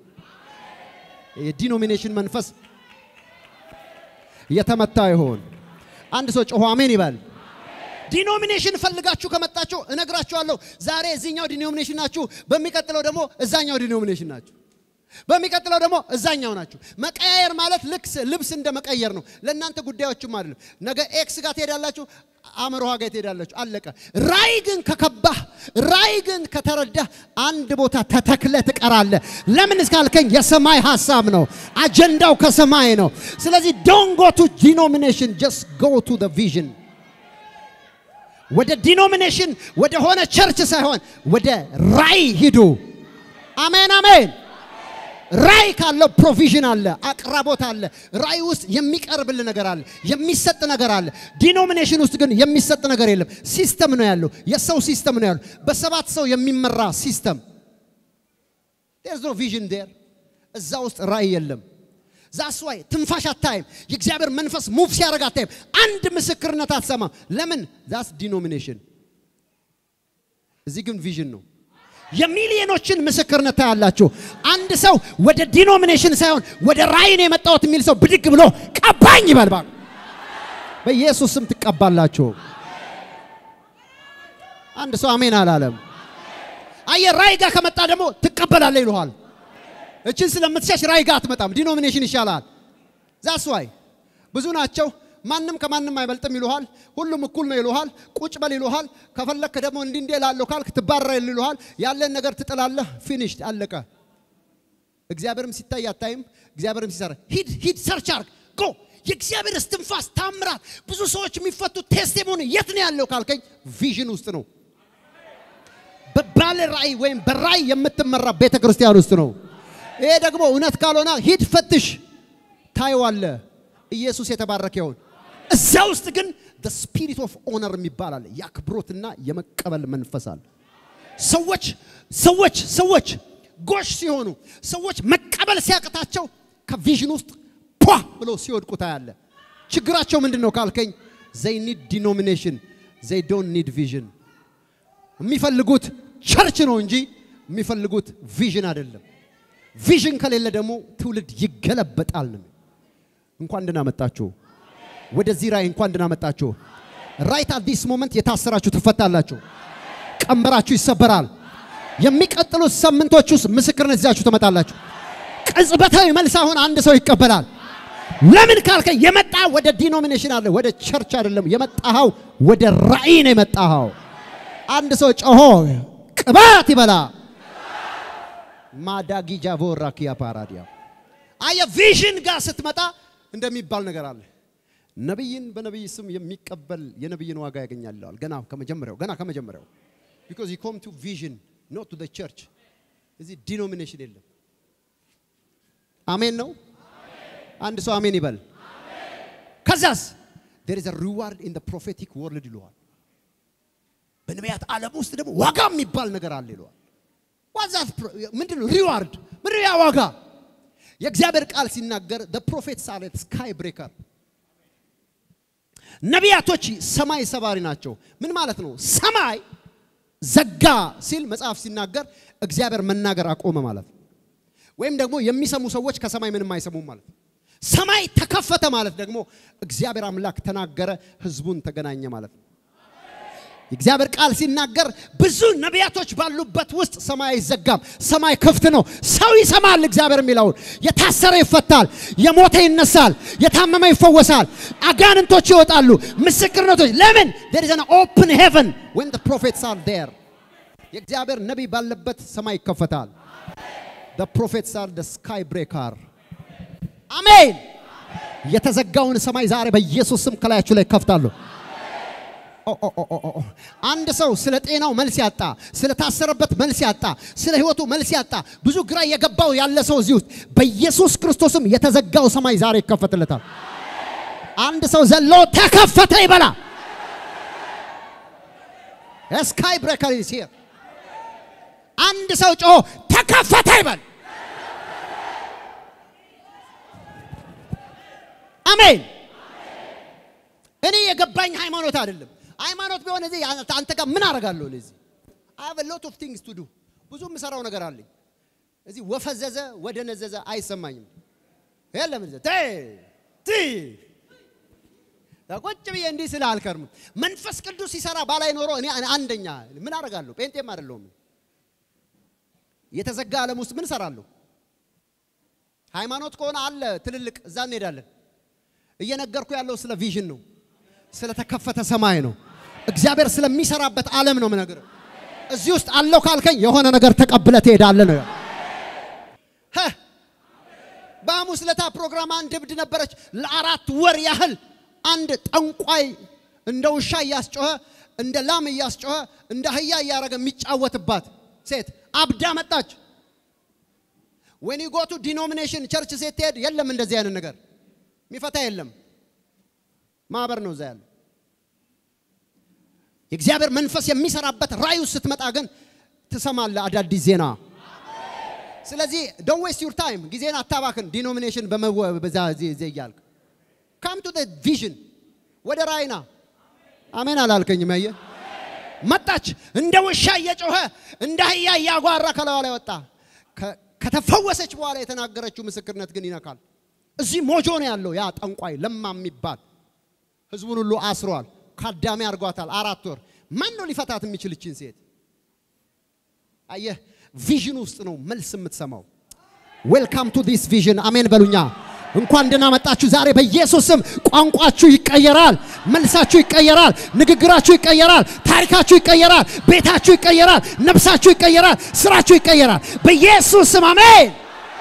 የዲኖሚኔሽን መንፈስ የተመታ ይሆን። አንድ ሰው ጮሆ አሜን ይበል። ዲኖሚኔሽን ፈልጋችሁ ከመጣችሁ እነግራችኋለሁ። ዛሬ እዚህኛው ዲኖሚኔሽን ናችሁ፣ በሚቀጥለው ደግሞ እዛኛው ዲኖሚኔሽን ናችሁ፣ በሚቀጥለው ደግሞ እዛኛው ናችሁ። መቀያየር ማለት ልክ ልብስ እንደ መቀየር ነው። ለእናንተ ጉዳዮችም አይደለም። ነገ ኤክስ ጋር ትሄዳላችሁ፣ አምሮሃ ጋር ትሄዳላችሁ። አለቀ። ራእይ ግን ከከባህ፣ ራእይ ግን ከተረዳህ አንድ ቦታ ተተክለ ትቀራለህ። ለምን እስካልከኝ የሰማይ ሀሳብ ነው፣ አጀንዳው ከሰማይ ነው። ስለዚህ ዶንት ጎ ቱ ዲኖሚኔሽን ጀስት ጎ ቱ ቪዥን ወደ ዲኖሚኔሽን ወደ ሆነ ቸርች ሳይሆን ወደ ራእይ ሂዱ። አሜን አሜን። ራእይ ካለው ፕሮቪዥን አለ፣ አቅራቦት አለ። ራእይ ውስጥ የሚቀርብል ነገር አለ፣ የሚሰጥ ነገር አለ። ዲኖሚኔሽን ውስጥ ግን የሚሰጥ ነገር የለም። ሲስተም ነው ያለው፣ የሰው ሲስተም ነው ያለው፣ በሰባት ሰው የሚመራ ሲስተም። ዴርዝ ኖ ቪዥን ዴር፣ እዛ ውስጥ ራእይ የለም። ዛስ ዋይ ትንፋሽ አታይም። የእግዚአብሔር መንፈስ ሙቭ ሲያደርግ አታይም። አንድ ምስክርነት አትሰማም። ለምን? ዛስ ዲኖሚኔሽን። እዚህ ግን ቪዥን ነው። የሚሊዮኖችን ምስክርነት ታያላችሁ። አንድ ሰው ወደ ዲኖሚኔሽን ሳይሆን ወደ ራእይ ነው የመጣሁት የሚል ሰው ብድግ ብሎ ቀባኝ ይበል። እባክህ በኢየሱስ ስም ትቀባላችሁ። አንድ ሰው አሜን አላለም። አየህ፣ ራእይ ጋር ከመጣ ደግሞ ትቀበላለህ ይልሃል። እችን ስለምትሸሽ ራእይ ጋር አትመጣም። ዲኖሚኔሽን ይሻላል። ዛስ ዋይ ብዙ ናቸው። ማንም ከማንም አይበልጥም ይሉሃል። ሁሉም እኩል ነው ይሉሃል። ቁጭ በል ይሉሃል። ከፈለክ ደግሞ እንዲህ እንዲህ እላለሁ ካልክ ትባረር ይሉሃል። ያለን ነገር ትጥላለህ። ፊኒሽ አለቀ። እግዚአብሔርም ሲታይ አታይም። እግዚአብሔርም ሲሰራ ሂድ ሂድ ሰርች አርግ ጎ የእግዚአብሔር እስትንፋስ ታምራት ብዙ ሰዎች የሚፈቱት ቴስቲሞኒ የት ነው ያለው ካልከኝ ቪዥን ውስጥ ነው። ባለ ራእይ ወይም በራእይ የምትመራ ቤተ ክርስቲያን ውስጥ ነው። ይሄ ደግሞ እውነት ካልሆነ ሂድ ፈትሽ፣ ታየዋለ። ኢየሱስ የተባረከ ይሁን። እዛ ውስጥ ግን the spirit of honor የሚባል አለ። የአክብሮትና የመቀበል መንፈስ አለ። ሰዎች ሰዎች ሰዎች ጎሽ ሲሆኑ ሰዎች መቀበል ሲያቅታቸው ከቪዥን ውስጥ ፖ ብለው ሲወድቁ ታያለ። ችግራቸው ምንድን ነው ካልከኝ ዘይ ኒድ ዲኖሚኔሽን ዘይ ዶንት ኒድ ቪዥን። የሚፈልጉት ቸርች ነው እንጂ የሚፈልጉት ቪዥን አይደለም። ቪዥን ከሌለ ደግሞ ትውልድ ይገለበጣል ነው። እንኳን ደህና መጣችሁ ወደዚህ ራእይ እንኳን ደህና መጣችሁ። ራይት አት ዲስ ሞመንት የታሰራችሁ ትፈታላችሁ። ቀንበራችሁ ይሰበራል። የሚቀጥሉት ሳምንቶች ውስጥ ምስክርነት ይዛችሁ ትመጣላችሁ። ቅጽበታዊ መልስ አሁን አንድ ሰው ይቀበላል። ለምን ካልከ የመጣ ወደ ዲኖሚኔሽን አለ ወደ ቸርች አይደለም የመጣኸው ወደ ራእይ ነው የመጣኸው። አንድ ሰው ጮሆ ቅባት ይበላ ማዳጊ ጃቮራ ኪያ ፓራዲያ አየ ቪዥን ጋር ስትመጣ እንደሚባል ነገር አለ። ነቢይን በነቢይ ስም የሚቀበል የነቢይን ዋጋ ያገኛል ይለዋል። ገና ከመጀመሪያው ገና ከመጀመሪያው ቢኮዝ ዩ ኮም ቱ ቪዥን ኖት ቱ ዘ ቸርች። እዚህ ዲኖሚኔሽን የለም። አሜን ነው። አንድ ሰው አሜን ይበል። ከዛስ there is a reward in the prophetic world ይለዋል። በነቢያት ዓለም ውስጥ ደግሞ ዋጋ የሚባል ነገር አለ ይለዋል። ዋዛት ምንድን ነው? ሪዋርድ ምንድን ያ ዋጋ? የእግዚአብሔር ቃል ሲናገር the prophets are a sky breaker ነቢያቶች ሰማይ ሰባሪ ናቸው። ምን ማለት ነው? ሰማይ ዘጋ ሲል መጽሐፍ ሲናገር እግዚአብሔር መናገር አቆመ ማለት ነው። ወይም ደግሞ የሚሰሙ ሰዎች ከሰማይ ምንም አይሰሙም ማለት ነው። ሰማይ ተከፈተ ማለት ደግሞ እግዚአብሔር አምላክ ተናገረ፣ ህዝቡን ተገናኘ ማለት ነው። የእግዚአብሔር ቃል ሲናገር ብዙ ነቢያቶች ባሉበት ውስጥ ሰማይ አይዘጋም። ሰማይ ክፍት ነው። ሰው ይሰማል እግዚአብሔር የሚለውን። የታሰረ ይፈታል፣ የሞተ ይነሳል፣ የታመመ ይፈወሳል፣ አጋንንቶች ይወጣሉ፣ ምስክርነቶች። ለምን there is an open heaven when the prophets are there የእግዚአብሔር ነቢይ ባለበት ሰማይ ይከፈታል። the prophets are the sky breaker አሜን። የተዘጋውን ሰማይ ዛሬ በኢየሱስ ስም ከላያችሁ ላይ ከፍታለሁ። አንድ ሰው ስለ ጤናው መልስ ያጣ፣ ስለ ታሰረበት መልስ ያጣ፣ ስለ ህይወቱ መልስ ያጣ፣ ብዙ ግራ የገባው ያለ ሰው እዚህ ውስጥ በኢየሱስ ክርስቶስም የተዘጋው ሰማይ ዛሬ ይከፈትለታል። አንድ ሰው ዘሎ ተከፈተ ይበላ። ስካይ ብሬከር ኢዝ ሂር። አንድ ሰው ጮሆ ተከፈተ ይበል። አሜን። እኔ የገባኝ ሃይማኖት አይደለም። ሃይማኖት ቢሆን እዚህ አንተ ጋር ምን አደርጋለሁ? እዚህ አይ ሃቭ ሎት ኦፍ ቲንግስ ቱ ዱ ብዙ የምሰራው ነገር አለኝ። እዚህ ወፈዘዘ ወደ ነዘዘ አይሰማኝም። የለም እዚህ ቴ ቲ ቁጭ ብዬ እንዲህ ስለ አልከርምም። መንፈስ ቅዱስ ሲሰራ ባላይ ኖሮ እኔ አንደኛ ምን አደርጋለሁ? ጴንጤም አይደለሁም። የተዘጋ ዓለም ውስጥ ምን እሰራለሁ? ሃይማኖት ከሆነ አለ ትልልቅ እዛ እንሄዳለን። እየነገርኩ ያለው ስለ ቪዥን ነው፣ ስለተከፈተ ሰማይ ነው። እግዚአብሔር ስለሚሰራበት ዓለም ነው የምነግርህ። እዚህ ውስጥ አለው ካልከኝ የሆነ ነገር ተቀብለ ትሄዳለህ ነው። በሐሙስ ለታ ፕሮግራም አንድ እብድ ነበረች። ለአራት ወር ያህል አንድ ጠንቋይ እንደ ውሻ እያስጮኸ እንደ ላም እያስጮኸ እንደ አህያ እያደረገ የሚጫወትባት ሴት አብዳ መጣች። ወን ዩ ጎ ቱ ዲኖሚኔሽን ቸርች ሴት ትሄድ የለም እንደዚህ አይነት ነገር የሚፈታ የለም። ማህበር ነው እዛ ያለው። የእግዚአብሔር መንፈስ የሚሰራበት ራእይ ውስጥ ስትመጣ ግን ትሰማለህ አዳዲስ ዜና። ስለዚህ ዶንት ዌስት ዩር ታይም፣ ጊዜን አታባክን። ዲኖሚኔሽን በዛ እያልክ ካም ቱ ቪዥን፣ ወደ ራእይና አሜን አላልከኝም? ያየ መጣች እንደ ውሻ እየጮኸ እንደ አህያ እያጓራ ከለዋ ላይ ወጣ። ከተፈወሰች በኋላ የተናገረችው ምስክርነት ግን ይነካል። እዚህ ሞጆ ነው ያለው ያ ጠንቋይ ለማ የሚባል ህዝቡን ሁሉ አስሯል። ካዳሚ አድርጓታል። አራት ወር ማን ነው ሊፈታት የሚችል እችን ሴት? አየህ፣ ቪዥን ውስጥ ነው መልስ የምትሰማው። ዌልካም ቱ ዲስ ቪዥን። አሜን በሉኛ። እንኳን ደህና መጣችሁ። ዛሬ በኢየሱስ ስም ቋንቋችሁ ይቀየራል፣ መልሳችሁ ይቀየራል፣ ንግግራችሁ ይቀየራል፣ ታሪካችሁ ይቀየራል፣ ቤታችሁ ይቀየራል፣ ነፍሳችሁ ይቀየራል፣ ስራችሁ ይቀየራል። በኢየሱስ ስም አሜን።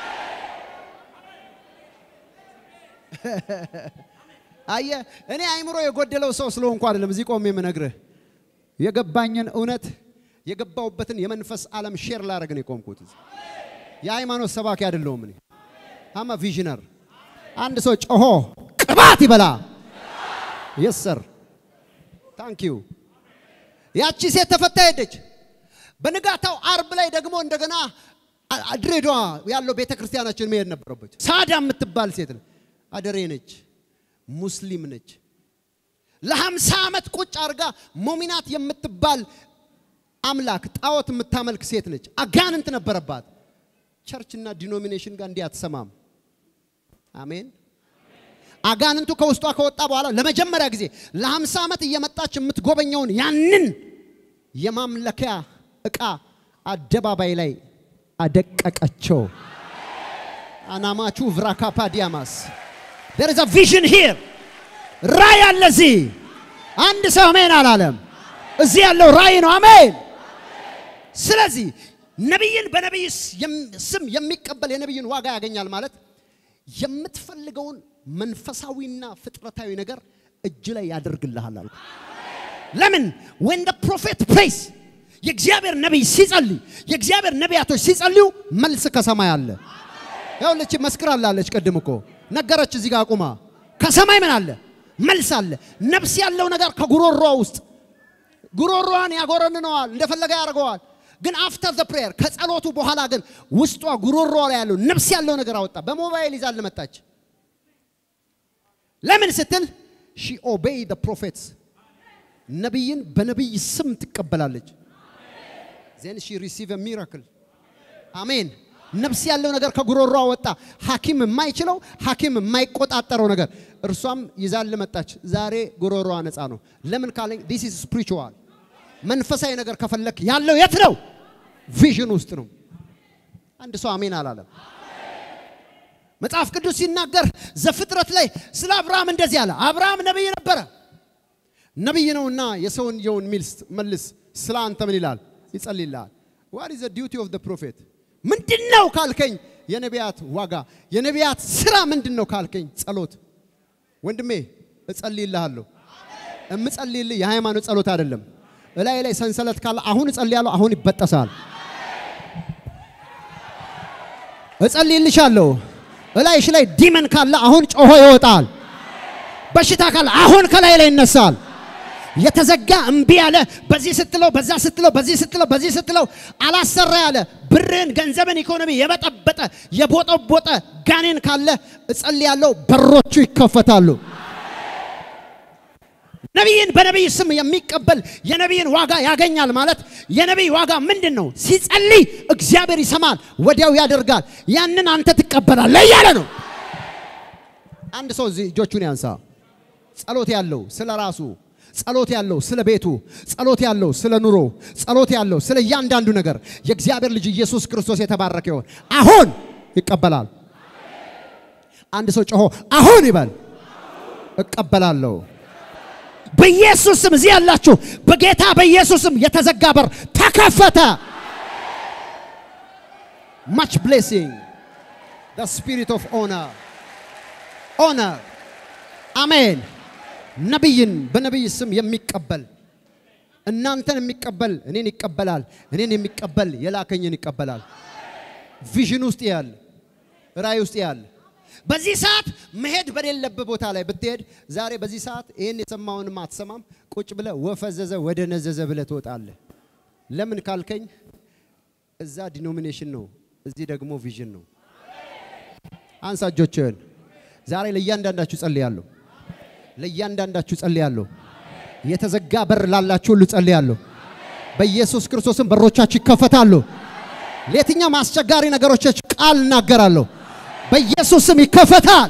አየ እኔ አይምሮ የጎደለው ሰው ስለሆንኩ አይደለም እዚህ ቆሜ የምነግርህ የገባኝን እውነት የገባውበትን የመንፈስ ዓለም ሼር ላደርግ ነው የቆምኩት። የሃይማኖት ሰባኪ አይደለሁም እኔ አማ ቪዥነር። አንድ ሰው ጮሆ ቅባት ይበላ። የስ ሰር ታንክ ዩ። ያቺ ሴት ተፈታ ሄደች። በንጋታው አርብ ላይ ደግሞ እንደገና ድሬዳዋ ያለው ቤተ ክርስቲያናችን መሄድ ነበረበት። ሳዳ የምትባል ሴት ነው። አደሬ ነች፣ ሙስሊም ነች። ለሀምሳ ዓመት ቁጭ አድርጋ ሞሚናት የምትባል አምላክ ጣዖት የምታመልክ ሴት ነች። አጋንንት ነበረባት። ቸርችና ዲኖሚኔሽን ጋር እንዲህ አትሰማም። አሜን። አጋንንቱ ከውስጧ ከወጣ በኋላ ለመጀመሪያ ጊዜ ለሀምሳ ዓመት እየመጣች የምትጎበኘውን ያንን የማምለኪያ ዕቃ አደባባይ ላይ አደቀቀቸው። አናማቹ ቭራካፓ ዲያማስ there is a vision here ራይ አለ እዚህ። አንድ ሰው አሜን አላለም። እዚህ ያለው ራይ ነው። አሜን። ስለዚህ ነቢይን በነቢይ ስም የሚቀበል የነቢይን ዋጋ ያገኛል ማለት የምትፈልገውን መንፈሳዊና ፍጥረታዊ ነገር እጅ ላይ ያደርግልሃል አልኩ። ለምን when the prophet prays የእግዚአብሔር ነቢይ ሲጸልይ የእግዚአብሔር ነቢያቶች ሲጸልዩ መልስ ከሰማይ አለ። ያውለች መስክራላለች። ቅድም እኮ ነገረች። እዚህ ጋር አቁማ ከሰማይ ምን አለ? መልስ አለ። ነፍስ ያለው ነገር ከጉሮሯ ውስጥ ጉሮሯን ያጎረንነዋል፣ እንደፈለገ ያደርገዋል። ግን አፍተር ዘ ፕሬየር ከጸሎቱ በኋላ ግን ውስጧ ጉሮሯ ላይ ያለው ነፍስ ያለው ነገር አወጣ። በሞባይል ይዛል መጣች። ለምን ስትል ሺ ኦቤይ ዘ ፕሮፌትስ ነቢይን በነቢይ ስም ትቀበላለች። ዜን ሺ ሪሲቭ ሚራክል አሜን። ነፍስ ያለው ነገር ከጉሮሯ ወጣ። ሐኪም የማይችለው ሐኪም የማይቆጣጠረው ነገር እርሷም ይዛል መጣች። ዛሬ ጉሮሯ ነፃ ነው። ለምን ካለኝ ዲስ ኢዝ ስፒሪቹዋል መንፈሳዊ ነገር ከፈለክ ያለው የት ነው? ቪዥን ውስጥ ነው። አንድ ሰው አሜን አላለም። መጽሐፍ ቅዱስ ሲናገር ዘፍጥረት ላይ ስለ አብርሃም እንደዚህ አለ። አብርሃም ነቢይ ነበረ። ነቢይ ነውና የሰውየውን ሚስት መልስ ስለ አንተ ምን ይላል? ይጸልይልሃል። ዋት ኢዝ ዘ ዲዩቲ ኦፍ ዘ ፕሮፌት ምንድን ነው ካልከኝ፣ የነቢያት ዋጋ የነቢያት ስራ ምንድን ነው ካልከኝ፣ ጸሎት። ወንድሜ እጸልይልሃለሁ። እምጸልይልህ የሃይማኖት ጸሎት አይደለም። እላይ ላይ ሰንሰለት ካለ አሁን እጸልያለሁ፣ አሁን ይበጠሳል። እጸልይልሻለሁ። እላይሽ ላይ ዲመን ካለ አሁን ጮሆ ይወጣል። በሽታ ካለ አሁን ከላይ ላይ ይነሳል። የተዘጋ እምቢ ያለ በዚህ ስትለው በዛ ስትለው በዚህ ስትለው በዚህ ስትለው አላሰራ ያለ ብርን፣ ገንዘብን፣ ኢኮኖሚ የበጠበጠ የቦጠቦጠ ጋኔን ካለ እጸልያለሁ፣ በሮቹ ይከፈታሉ። ነቢይን በነቢይ ስም የሚቀበል የነቢይን ዋጋ ያገኛል ማለት የነቢይ ዋጋ ምንድን ነው? ሲጸልይ እግዚአብሔር ይሰማል፣ ወዲያው ያደርጋል። ያንን አንተ ትቀበላለህ እያለ ነው። አንድ ሰው እዚህ እጆቹን ያንሳ። ጸሎት ያለው ስለ ራሱ ጸሎት ያለው ስለ ቤቱ፣ ጸሎት ያለው ስለ ኑሮ፣ ጸሎት ያለው ስለ እያንዳንዱ ነገር የእግዚአብሔር ልጅ ኢየሱስ ክርስቶስ የተባረከ ይሆን። አሁን ይቀበላል። አንድ ሰው ጮሆ አሁን ይበል፣ እቀበላለሁ። በኢየሱስ ስም እዚህ ያላችሁ በጌታ በኢየሱስ ስም የተዘጋ በር ተከፈተ። ማች ብሌሲንግ the spirit of honor honor አሜን። ነቢይን በነቢይ ስም የሚቀበል እናንተን የሚቀበል እኔን ይቀበላል። እኔን የሚቀበል የላከኝን ይቀበላል። ቪዥን ውስጥ ያለ ራእይ ውስጥ ያለ በዚህ ሰዓት መሄድ በሌለበት ቦታ ላይ ብትሄድ ዛሬ በዚህ ሰዓት ይህን የሰማውንም አትሰማም። ቁጭ ብለ ወፈዘዘ ወደ ነዘዘ ብለ ትወጣለህ። ለምን ካልከኝ እዛ ዲኖሚኔሽን ነው፣ እዚህ ደግሞ ቪዥን ነው። አንሳ እጆችህን። ዛሬ ለእያንዳንዳችሁ ጸልያለሁ። ለእያንዳንዳችሁ ጸልያለሁ። የተዘጋ በር ላላችሁ ሁሉ ጸልያለሁ። በኢየሱስ ክርስቶስም በሮቻችሁ ይከፈታሉ። ለየትኛውም አስቸጋሪ ነገሮቻችሁ ቃል እናገራለሁ። በኢየሱስ ስም ይከፈታል።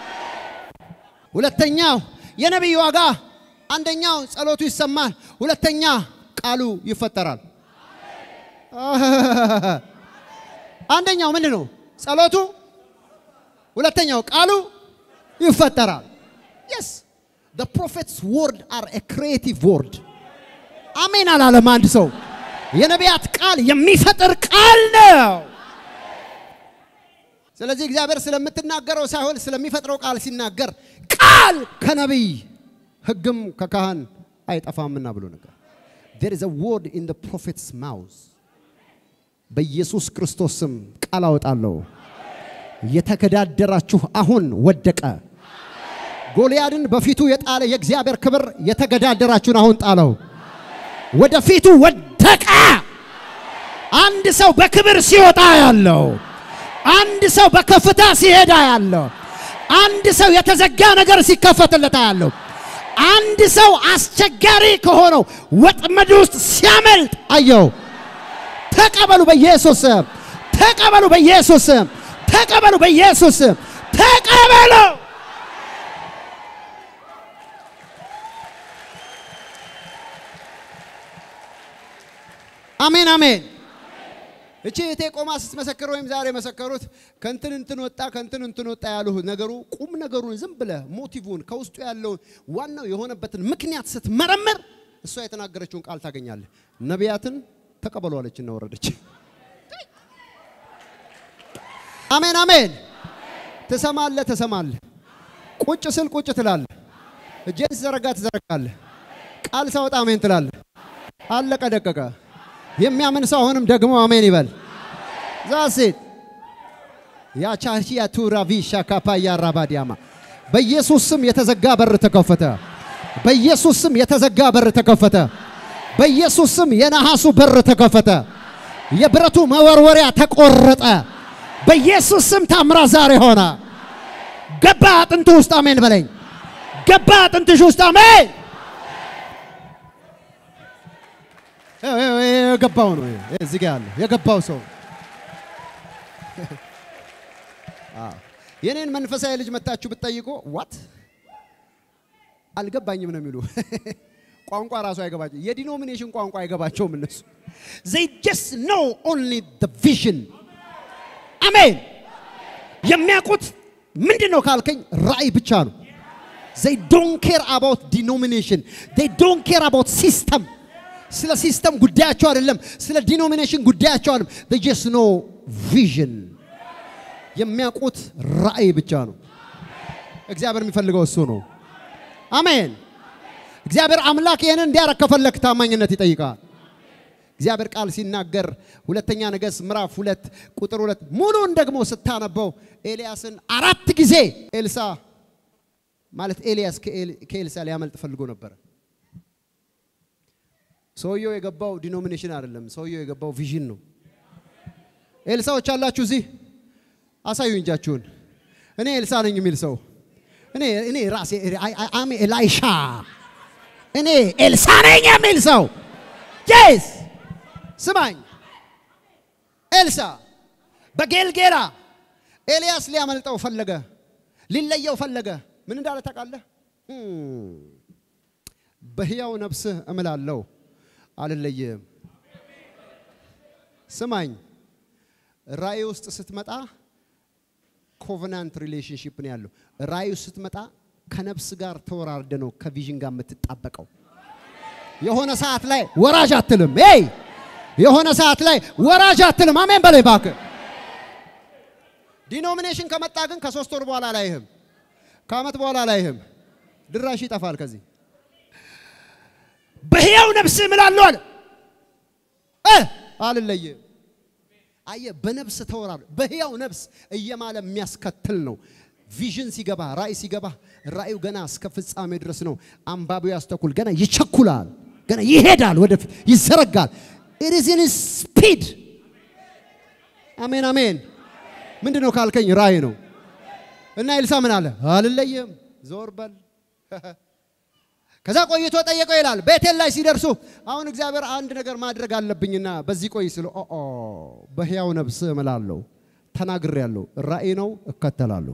ሁለተኛው የነቢይ ዋጋ አንደኛው ጸሎቱ ይሰማል፣ ሁለተኛ ቃሉ ይፈጠራል። አንደኛው ምንድን ነው? ጸሎቱ፣ ሁለተኛው ቃሉ ይፈጠራል። የስ the prophet's word are a creative word አሜን አላለም አንድ ሰው። የነቢያት ቃል የሚፈጥር ቃል ነው። ስለዚህ እግዚአብሔር ስለምትናገረው ሳይሆን ስለሚፈጥረው ቃል ሲናገር ቃል ከነቢይ ሕግም ከካህን አይጠፋምና ብሎ ነገር there is a word in the prophet's mouth በኢየሱስ ክርስቶስ ስም ቃል አወጣለሁ። የተገዳደራችሁ አሁን ወደቀ። ጎልያድን በፊቱ የጣለ የእግዚአብሔር ክብር የተገዳደራችሁን አሁን ጣለው። ወደፊቱ ወደቀ። አንድ ሰው በክብር ሲወጣ ያለው፣ አንድ ሰው በከፍታ ሲሄዳ ያለው፣ አንድ ሰው የተዘጋ ነገር ሲከፈትለታ ያለው፣ አንድ ሰው አስቸጋሪ ከሆነው ወጥመድ ውስጥ ሲያመልጥ አየው። ተቀበሉ በኢየሱስ ስም። ተቀበሉ በኢየሱስ ስም። ተቀበሉ በኢየሱስ ስም። ተቀበሉ። አሜን አሜን። እቺ እቴ ቆማ ስትመሰክር ወይም ዛሬ መሰከሩት ከንትን እንትን ወጣ ከንትን እንትን ወጣ ያሉ ነገሩ ቁም ነገሩን ዝም ብለ ሞቲቭን ከውስጡ ያለውን ዋናው የሆነበትን ምክንያት ስትመረምር እሷ የተናገረችውን ቃል ታገኛለህ። ነቢያትን ተቀበሉ አለችና ወረደች። አሜን አሜን። ትሰማለህ ትሰማለህ። ቁጭ ስል ቁጭ ትላለህ። እጄን ስዘረጋ ትዘረጋለህ። ቃል ሳወጣ አሜን ትላለህ። አለቀ ደቀቀ። የሚያምን ሰው አሁንም ደግሞ አሜን ይበል። ዛሴት ያቻቺያ ቱራቪሻ ካፓያ ራባዲያማ በኢየሱስ ስም የተዘጋ በር ተከፈተ። በኢየሱስ ስም የተዘጋ በር ተከፈተ። በኢየሱስ ስም የነሐሱ በር ተከፈተ። የብረቱ መወርወሪያ ተቆረጠ። በኢየሱስ ስም ታምራ ዛሬ ሆነ። ገባ አጥንቱ ውስጥ አሜን በለኝ። ገባ አጥንትሽ ውስጥ አሜን። የገባው ነው እዚህ ጋር ያለ የገባው ሰው የኔን መንፈሳዊ ልጅ መታችሁ ብትጠይቁ ዋት አልገባኝም ነው የሚሉ ቋንቋ ራሱ አይገባቸው። የዲኖሚኔሽን ቋንቋ አይገባቸውም እነሱ they just know only the vision አሜን። የሚያውቁት ምንድን ነው ካልከኝ ራእይ ብቻ ነው። they don't care about denomination they don't care about system ስለ ሲስተም ጉዳያቸው አይደለም። ስለ ዲኖሚኔሽን ጉዳያቸው አይደለም። they just know vision የሚያውቁት ራእይ ብቻ ነው። እግዚአብሔር የሚፈልገው እሱ ነው። አሜን። እግዚአብሔር አምላክ ይህንን እንዲያረግ ከፈለክ ታማኝነት ይጠይቃል። እግዚአብሔር ቃል ሲናገር ሁለተኛ ነገሥት ምዕራፍ ሁለት ቁጥር ሁለት ሙሉን ደግሞ ስታነበው ኤልያስን አራት ጊዜ ኤልሳ ማለት ኤልያስ ከኤልሳ ሊያመልጥ ፈልጎ ነበረ። ሰውየው የገባው ዲኖሚኔሽን አይደለም። ሰውየው የገባው ቪዥን ነው። ኤልሳዎች አላችሁ እዚህ አሳዩ እንጃችሁን። እኔ ኤልሳ ነኝ የሚል ሰው እኔ እኔ ራሴ አሜ ኤላይሻ እኔ ኤልሳ ነኝ የሚል ሰው ጄስ ስማኝ። ኤልሳ በጌልጌላ ኤልያስ ሊያመልጠው ፈለገ፣ ሊለየው ፈለገ። ምን እንዳለ ታውቃለህ? በሕያው ነፍስህ እምላለሁ አልለይህም። ስማኝ፣ ራእይ ውስጥ ስትመጣ ኮቨናንት ሪሌሽንሽፕ ነው ያለው። ራእይ ውስጥ ስትመጣ ከነፍስ ጋር ተወራርደ ነው ከቪዥን ጋር የምትጣበቀው። የሆነ ሰዓት ላይ ወራጅ አትልም። ይ የሆነ ሰዓት ላይ ወራጅ አትልም። አሜን በላይ እባክህ። ዲኖሚኔሽን ከመጣ ግን ከሶስት ወር በኋላ አላይህም፣ ከአመት በኋላ አላይህም። ድራሽ ይጠፋል ከዚህ በሕያው ነፍስ እምላለሁ አለ እ አልለይም። አየህ፣ በነፍስ ተወራር በሕያው ነፍስ እየማለ የሚያስከትል ነው። ቪዥን ሲገባ ራእይ ሲገባ ራእዩ ገና እስከ ፍጻሜ ድረስ ነው። አንባቢው ያስተኩል ገና ይቸኩላል፣ ገና ይሄዳል፣ ወደፊት ይዘረጋል። ኢት ኢዝ ኢን ስፒድ። አሜን አሜን። ምንድን ነው ካልከኝ ራእይ ነው። እና ኤልሳ ምን አለ? አልለይም፣ ዞር በል ከዛ ቆይቶ ጠየቀው ይላል። ቤቴል ላይ ሲደርሱ አሁን እግዚአብሔር አንድ ነገር ማድረግ አለብኝና በዚህ ቆይ ስለ ኦ በሕያው ነፍስ እምላለሁ ተናግሬያለሁ። ራእይ ነው እከተላለሁ።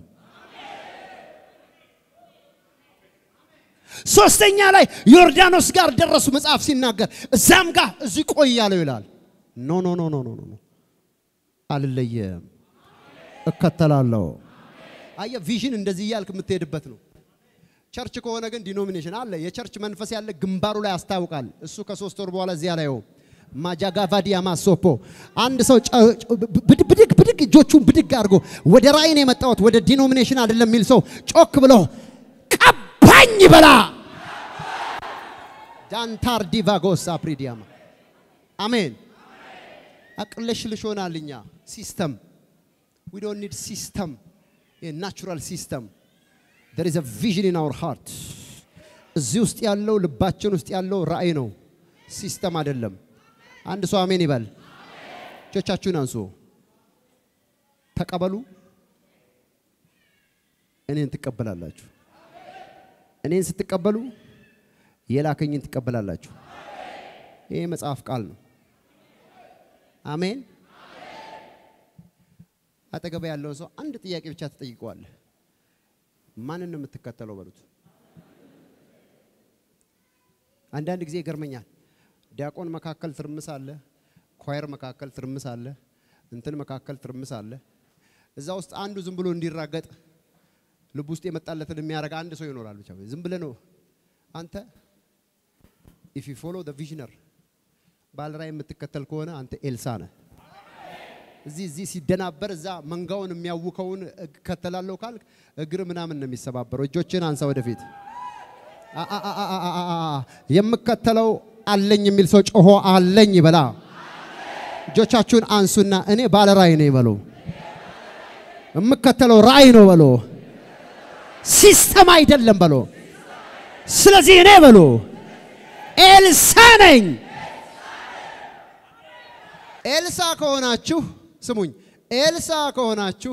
ሶስተኛ ላይ ዮርዳኖስ ጋር ደረሱ። መጽሐፍ ሲናገር እዛም ጋር እዚህ ቆይ ያለው ይላል። ኖ ኖ ኖ ኖ ኖ ኖ አልለየም፣ እከተላለሁ። አየህ ቪዥን እንደዚህ እያልክ የምትሄድበት ነው። ቸርች ከሆነ ግን ዲኖሚኔሽን አለ። የቸርች መንፈስ ያለ ግንባሩ ላይ ያስታውቃል። እሱ ከሶስት ወር በኋላ እዚያ ላይ ማጃጋቫዲያ ማሶፖ አንድ ሰው ብድግ ብድግ እጆቹን ብድግ አድርጎ ወደ ራእይ ነው የመጣሁት ወደ ዲኖሚኔሽን አይደለም የሚል ሰው ጮክ ብሎ ቀባኝ በላ ዳንታር ዲቫጎስ አፕሪዲያማ አሜን። አቅለሽልሽ ሆናል። እኛ ሲስተም ዊ ዶንት ኒድ ሲስተም ናቹራል ሲስተም there is a vision in our heart እዚህ ውስጥ ያለው ልባችን ውስጥ ያለው ራእይ ነው፣ ሲስተም አይደለም። አንድ ሰው አሜን ይበል። እጆቻችሁን አንሱ፣ ተቀበሉ። እኔን ትቀበላላችሁ። እኔን ስትቀበሉ የላከኝን ትቀበላላችሁ። ይሄ መጽሐፍ ቃል ነው። አሜን። አጠገባ ያለውን ሰው አንድ ጥያቄ ብቻ ትጠይቀዋለህ። ማንን ነው የምትከተለው በሉት። አንዳንድ ጊዜ ይገርመኛል። ዲያቆን መካከል ትርምስ አለ፣ ኳየር መካከል ትርምስ አለ፣ እንትን መካከል ትርምስ አለ። እዛ ውስጥ አንዱ ዝም ብሎ እንዲራገጥ ልብ ውስጥ የመጣለትን የሚያደርግ አንድ ሰው ይኖራል። ብቻ ዝም ብለህ ነው አንተ ኢፍ ዩ ፎሎ ዘ ቪዥነር ባለራዕይ የምትከተል ከሆነ አንተ ኤልሳ ነህ። እዚህ እዚህ ሲደናበር እዛ መንጋውን የሚያውከውን እከተላለሁ ካልክ እግር ምናምን ነው የሚሰባበረው። እጆችን አንሳ ወደፊት። አ- አ- አ- አ- አ- አ- አ- የምከተለው አለኝ የሚል ሰው ጮሆ አለኝ ይበላ። እጆቻችሁን አንሱና እኔ ባለ ራእይ ነኝ በሉ። የምከተለው ራእይ ነው በሉ። ሲስተም አይደለም በሉ። ስለዚህ እኔ በሉ ኤልሳ ነኝ። ኤልሳ ከሆናችሁ ስሙኝ፣ ኤልሳ ከሆናችሁ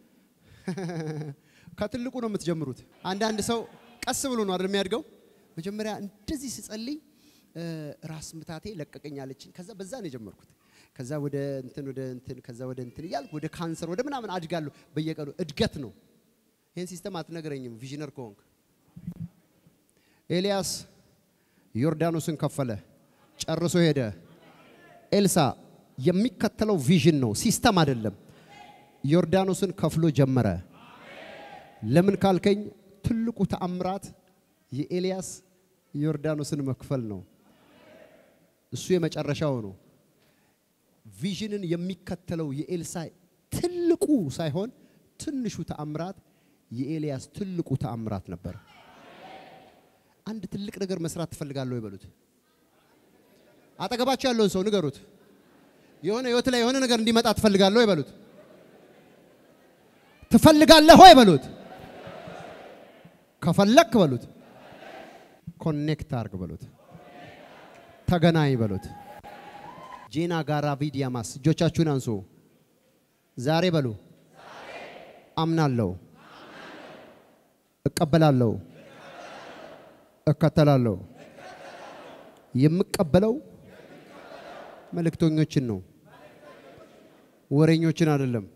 ከትልቁ ነው የምትጀምሩት። አንዳንድ ሰው ቀስ ብሎ ነው አይደል የሚያድገው። መጀመሪያ እንደዚህ ስጸልይ እ፣ ራስ ምታቴ ለቀቀኛለችኝ። ከዛ በዛ ነው የጀመርኩት። ከዛ ወደ እንትን ወደ እንትን ከዛ ወደ እንትን እያልኩ ወደ ካንሰር ወደ ምናምን አድጋለሁ። በየቀኑ እድገት ነው። ይህን ሲስተም አትነግረኝም ቪዥነር ከሆንክ። ኤልያስ ዮርዳኖስን ከፈለ፣ ጨርሶ ሄደ። ኤልሳ የሚከተለው ቪዥን ነው፣ ሲስተም አይደለም። ዮርዳኖስን ከፍሎ ጀመረ። ለምን ካልከኝ ትልቁ ተአምራት የኤልያስ ዮርዳኖስን መክፈል ነው። እሱ የመጨረሻው ነው። ቪዥንን የሚከተለው የኤልሳ ትልቁ ሳይሆን ትንሹ ተአምራት የኤልያስ ትልቁ ተአምራት ነበር። አንድ ትልቅ ነገር መስራት ትፈልጋለሁ ይበሉት። አጠገባቸው ያለውን ሰው ንገሩት። የሆነ ህይወት ላይ የሆነ ነገር እንዲመጣ ትፈልጋለሁ ይበሉት። ትፈልጋለህ ሆይ በሉት። ከፈለክ በሉት። ኮኔክት አርግ በሉት። ተገናኝ በሉት። ጄና ጋራ ቪዲያማስ እጆቻችሁን አንሱ። ዛሬ በሉ አምናለሁ፣ እቀበላለሁ፣ እከተላለሁ። የምቀበለው መልእክተኞችን ነው፣ ወሬኞችን አይደለም።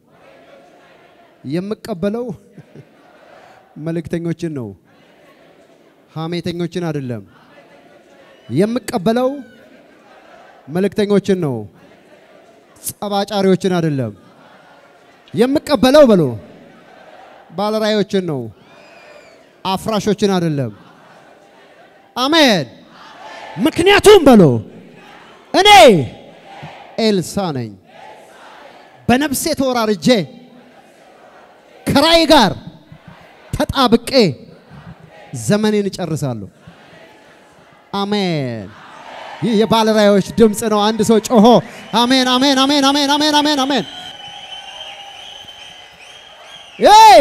የምቀበለው መልእክተኞችን ነው፣ ሐሜተኞችን አይደለም። የምቀበለው መልእክተኞችን ነው፣ ጸባጫሪዎችን አይደለም። የምቀበለው በሎ ባለራዮችን ነው፣ አፍራሾችን አይደለም። አሜን። ምክንያቱም በሎ እኔ ኤልሳ ነኝ። በነፍሴ ተወራርጄ ከራእይ ጋር ተጣብቄ ዘመኔን እጨርሳለሁ። አሜን። ይህ የባለራዮች ድምፅ ነው። አንድ ሰው ጮሆ አሜን፣ አሜን፣ አሜን፣ አሜን፣ አሜን፣ አሜን፣ አሜን። ይ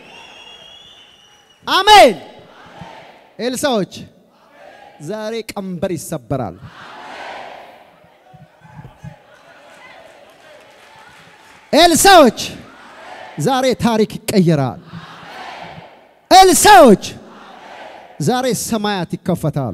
አሜን። ኤልሳዎች ዛሬ ቀንበር ይሰበራል። ኤልሳዎች ዛሬ ታሪክ ይቀየራል። ኤልሳዎች ዛሬ ሰማያት ይከፈታሉ።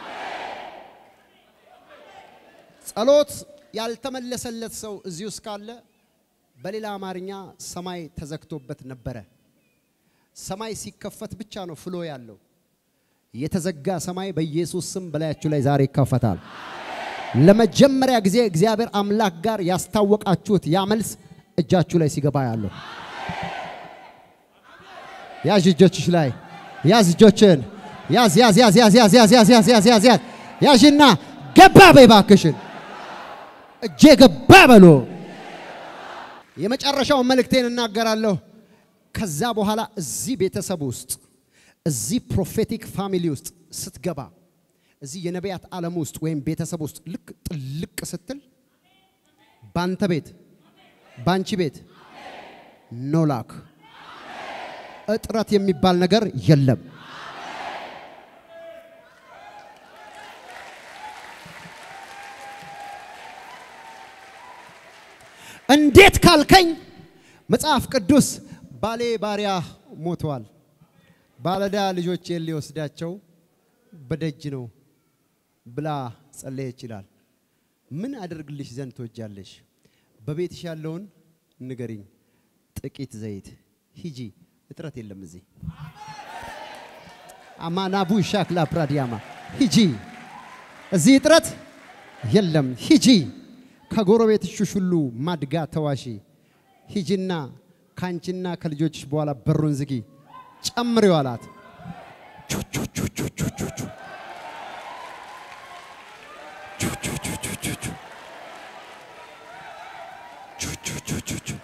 ጸሎት ያልተመለሰለት ሰው እዚህ ውስጥ ካለ በሌላ አማርኛ ሰማይ ተዘግቶበት ነበረ። ሰማይ ሲከፈት ብቻ ነው ፍሎ ያለው። የተዘጋ ሰማይ በኢየሱስ ስም በላያችሁ ላይ ዛሬ ይከፈታል። ለመጀመሪያ ጊዜ እግዚአብሔር አምላክ ጋር ያስታወቃችሁት ያ መልስ እጃችሁ ላይ ሲገባ ያለው ያዥ እጆችሽ ላይ ያዝ እጆችን ያዝ ያዝ ያዝ ያዝ ያዝ ያዝ ያዝ ያዝ ያዝ ያዝ ያዝ ያዥና ገባ በይ እባክሽን እጄ ገባ በሎ የመጨረሻውን መልእክቴን እናገራለሁ። ከዛ በኋላ እዚህ ቤተሰብ ውስጥ እዚህ ፕሮፌቲክ ፋሚሊ ውስጥ ስትገባ እዚህ የነቢያት ዓለም ውስጥ ወይም ቤተሰብ ውስጥ ልክ ጥልቅ ስትል ባንተ ቤት ባንቺ ቤት ኖላክ እጥረት የሚባል ነገር የለም። እንዴት ካልከኝ መጽሐፍ ቅዱስ ባሌ ባሪያ ሞተዋል፣ ባለዳ ልጆቼን ሊወስዳቸው በደጅ ነው ብላ ጸለየ ይችላል። ምን አደርግልሽ ዘንድ ትወጃለሽ? በቤትሽ ያለውን ንገሪኝ። ጥቂት ዘይት ሂጂ፣ እጥረት የለም እዚህ አማናቡ ሻክላ ፕራዲያማ ሂጂ፣ እዚህ እጥረት የለም ሂጂ። ከጎረቤትሽ ሁሉ ማድጋ ተዋሺ። ሂጂና ከአንቺና ከልጆችሽ በኋላ በሩን ዝጊ፣ ጨምሪው አላት። ቹ ቹ ቹ ቹ ቹ ቹ ቹ ቹ ቹ ቹ ቹ ቹ ቹ ቹ ቹ ቹ ቹ ቹ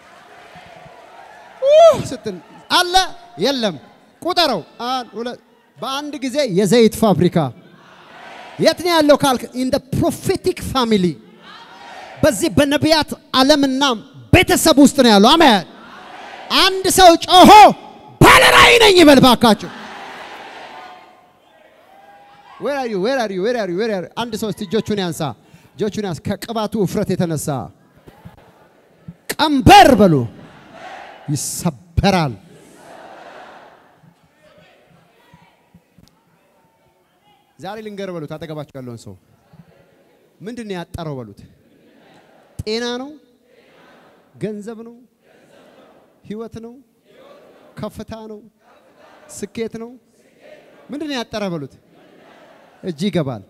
ኡህ ስትል አለ የለም ቁጠረው። አንድ ሁለት በአንድ ጊዜ የዘይት ፋብሪካ የት ነው ያለው ካልክ ኢን ደ ፕሮፌቲክ ፋሚሊ በዚህ በነቢያት ዓለምና ቤተሰብ ውስጥ ነው ያለው። አሜን። አንድ ሰው ጮሆ ባለራዕይ ነኝ ይበል ባካችሁ። ዌር አር ዩ ዌር አር ዩ ዌር አር ዩ ዌር አር አንድ ሰው እስቲ እጆቹን ያንሳ፣ እጆቹን ያንሳ። ከቅባቱ ውፍረት የተነሳ ቀንበር በሉ ይሰበራል። ዛሬ ልንገር በሉት፣ አጠገባችሁ ያለውን ሰው ምንድን ነው ያጠረው በሉት። ጤና ነው፣ ገንዘብ ነው፣ ህይወት ነው፣ ከፍታ ነው፣ ስኬት ነው። ምንድን ነው ያጠረ በሉት። እጅ ይገባል።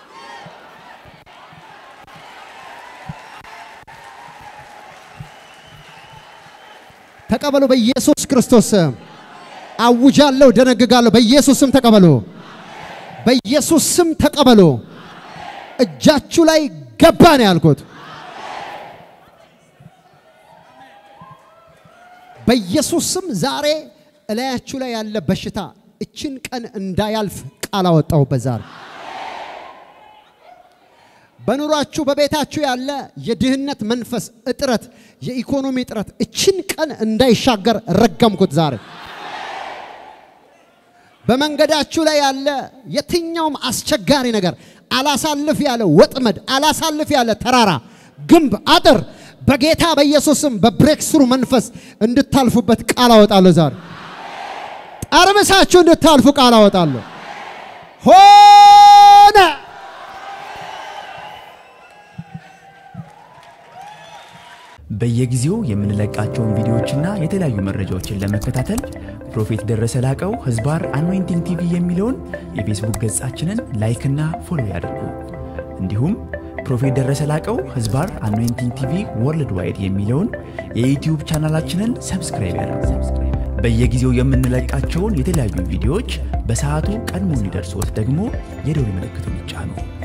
ተቀበሉ በኢየሱስ ክርስቶስ ስም አውጃለሁ፣ ደነግጋለሁ። በኢየሱስ ስም ተቀበሉ። በኢየሱስ ስም ተቀበሉ። እጃችሁ ላይ ገባ ነው ያልኩት። በኢየሱስ ስም ዛሬ እላያችሁ ላይ ያለ በሽታ እችን ቀን እንዳያልፍ ቃል አወጣሁበት ዛሬ በኑሯችሁ በቤታችሁ ያለ የድህነት መንፈስ እጥረት፣ የኢኮኖሚ እጥረት እችን ቀን እንዳይሻገር ረገምኩት ዛሬ። በመንገዳችሁ ላይ ያለ የትኛውም አስቸጋሪ ነገር አላሳልፍ ያለ ወጥመድ፣ አላሳልፍ ያለ ተራራ፣ ግንብ፣ አጥር በጌታ በኢየሱስም በብሬክስሩ መንፈስ እንድታልፉበት ቃል አወጣለሁ ዛሬ። ጠርምሳችሁ እንድታልፉ ቃል አወጣለሁ። ሆነ በየጊዜው የምንለቃቸውን ቪዲዮዎችና የተለያዩ መረጃዎችን ለመከታተል ፕሮፌት ደረሰ ላቀው ህዝባር አኖይንቲንግ ቲቪ የሚለውን የፌስቡክ ገጻችንን ላይክና ፎሎ ያድርጉ። እንዲሁም ፕሮፌት ደረሰ ላቀው ህዝባር አኖይንቲንግ ቲቪ ወርልድ ዋይድ የሚለውን የዩትዩብ ቻናላችንን ሰብስክራይብ ያድርጉ። በየጊዜው የምንለቃቸውን የተለያዩ ቪዲዮዎች በሰዓቱ ቀድሞ እንዲደርሶት ደግሞ የደውል ምልክቱን ይጫኑ።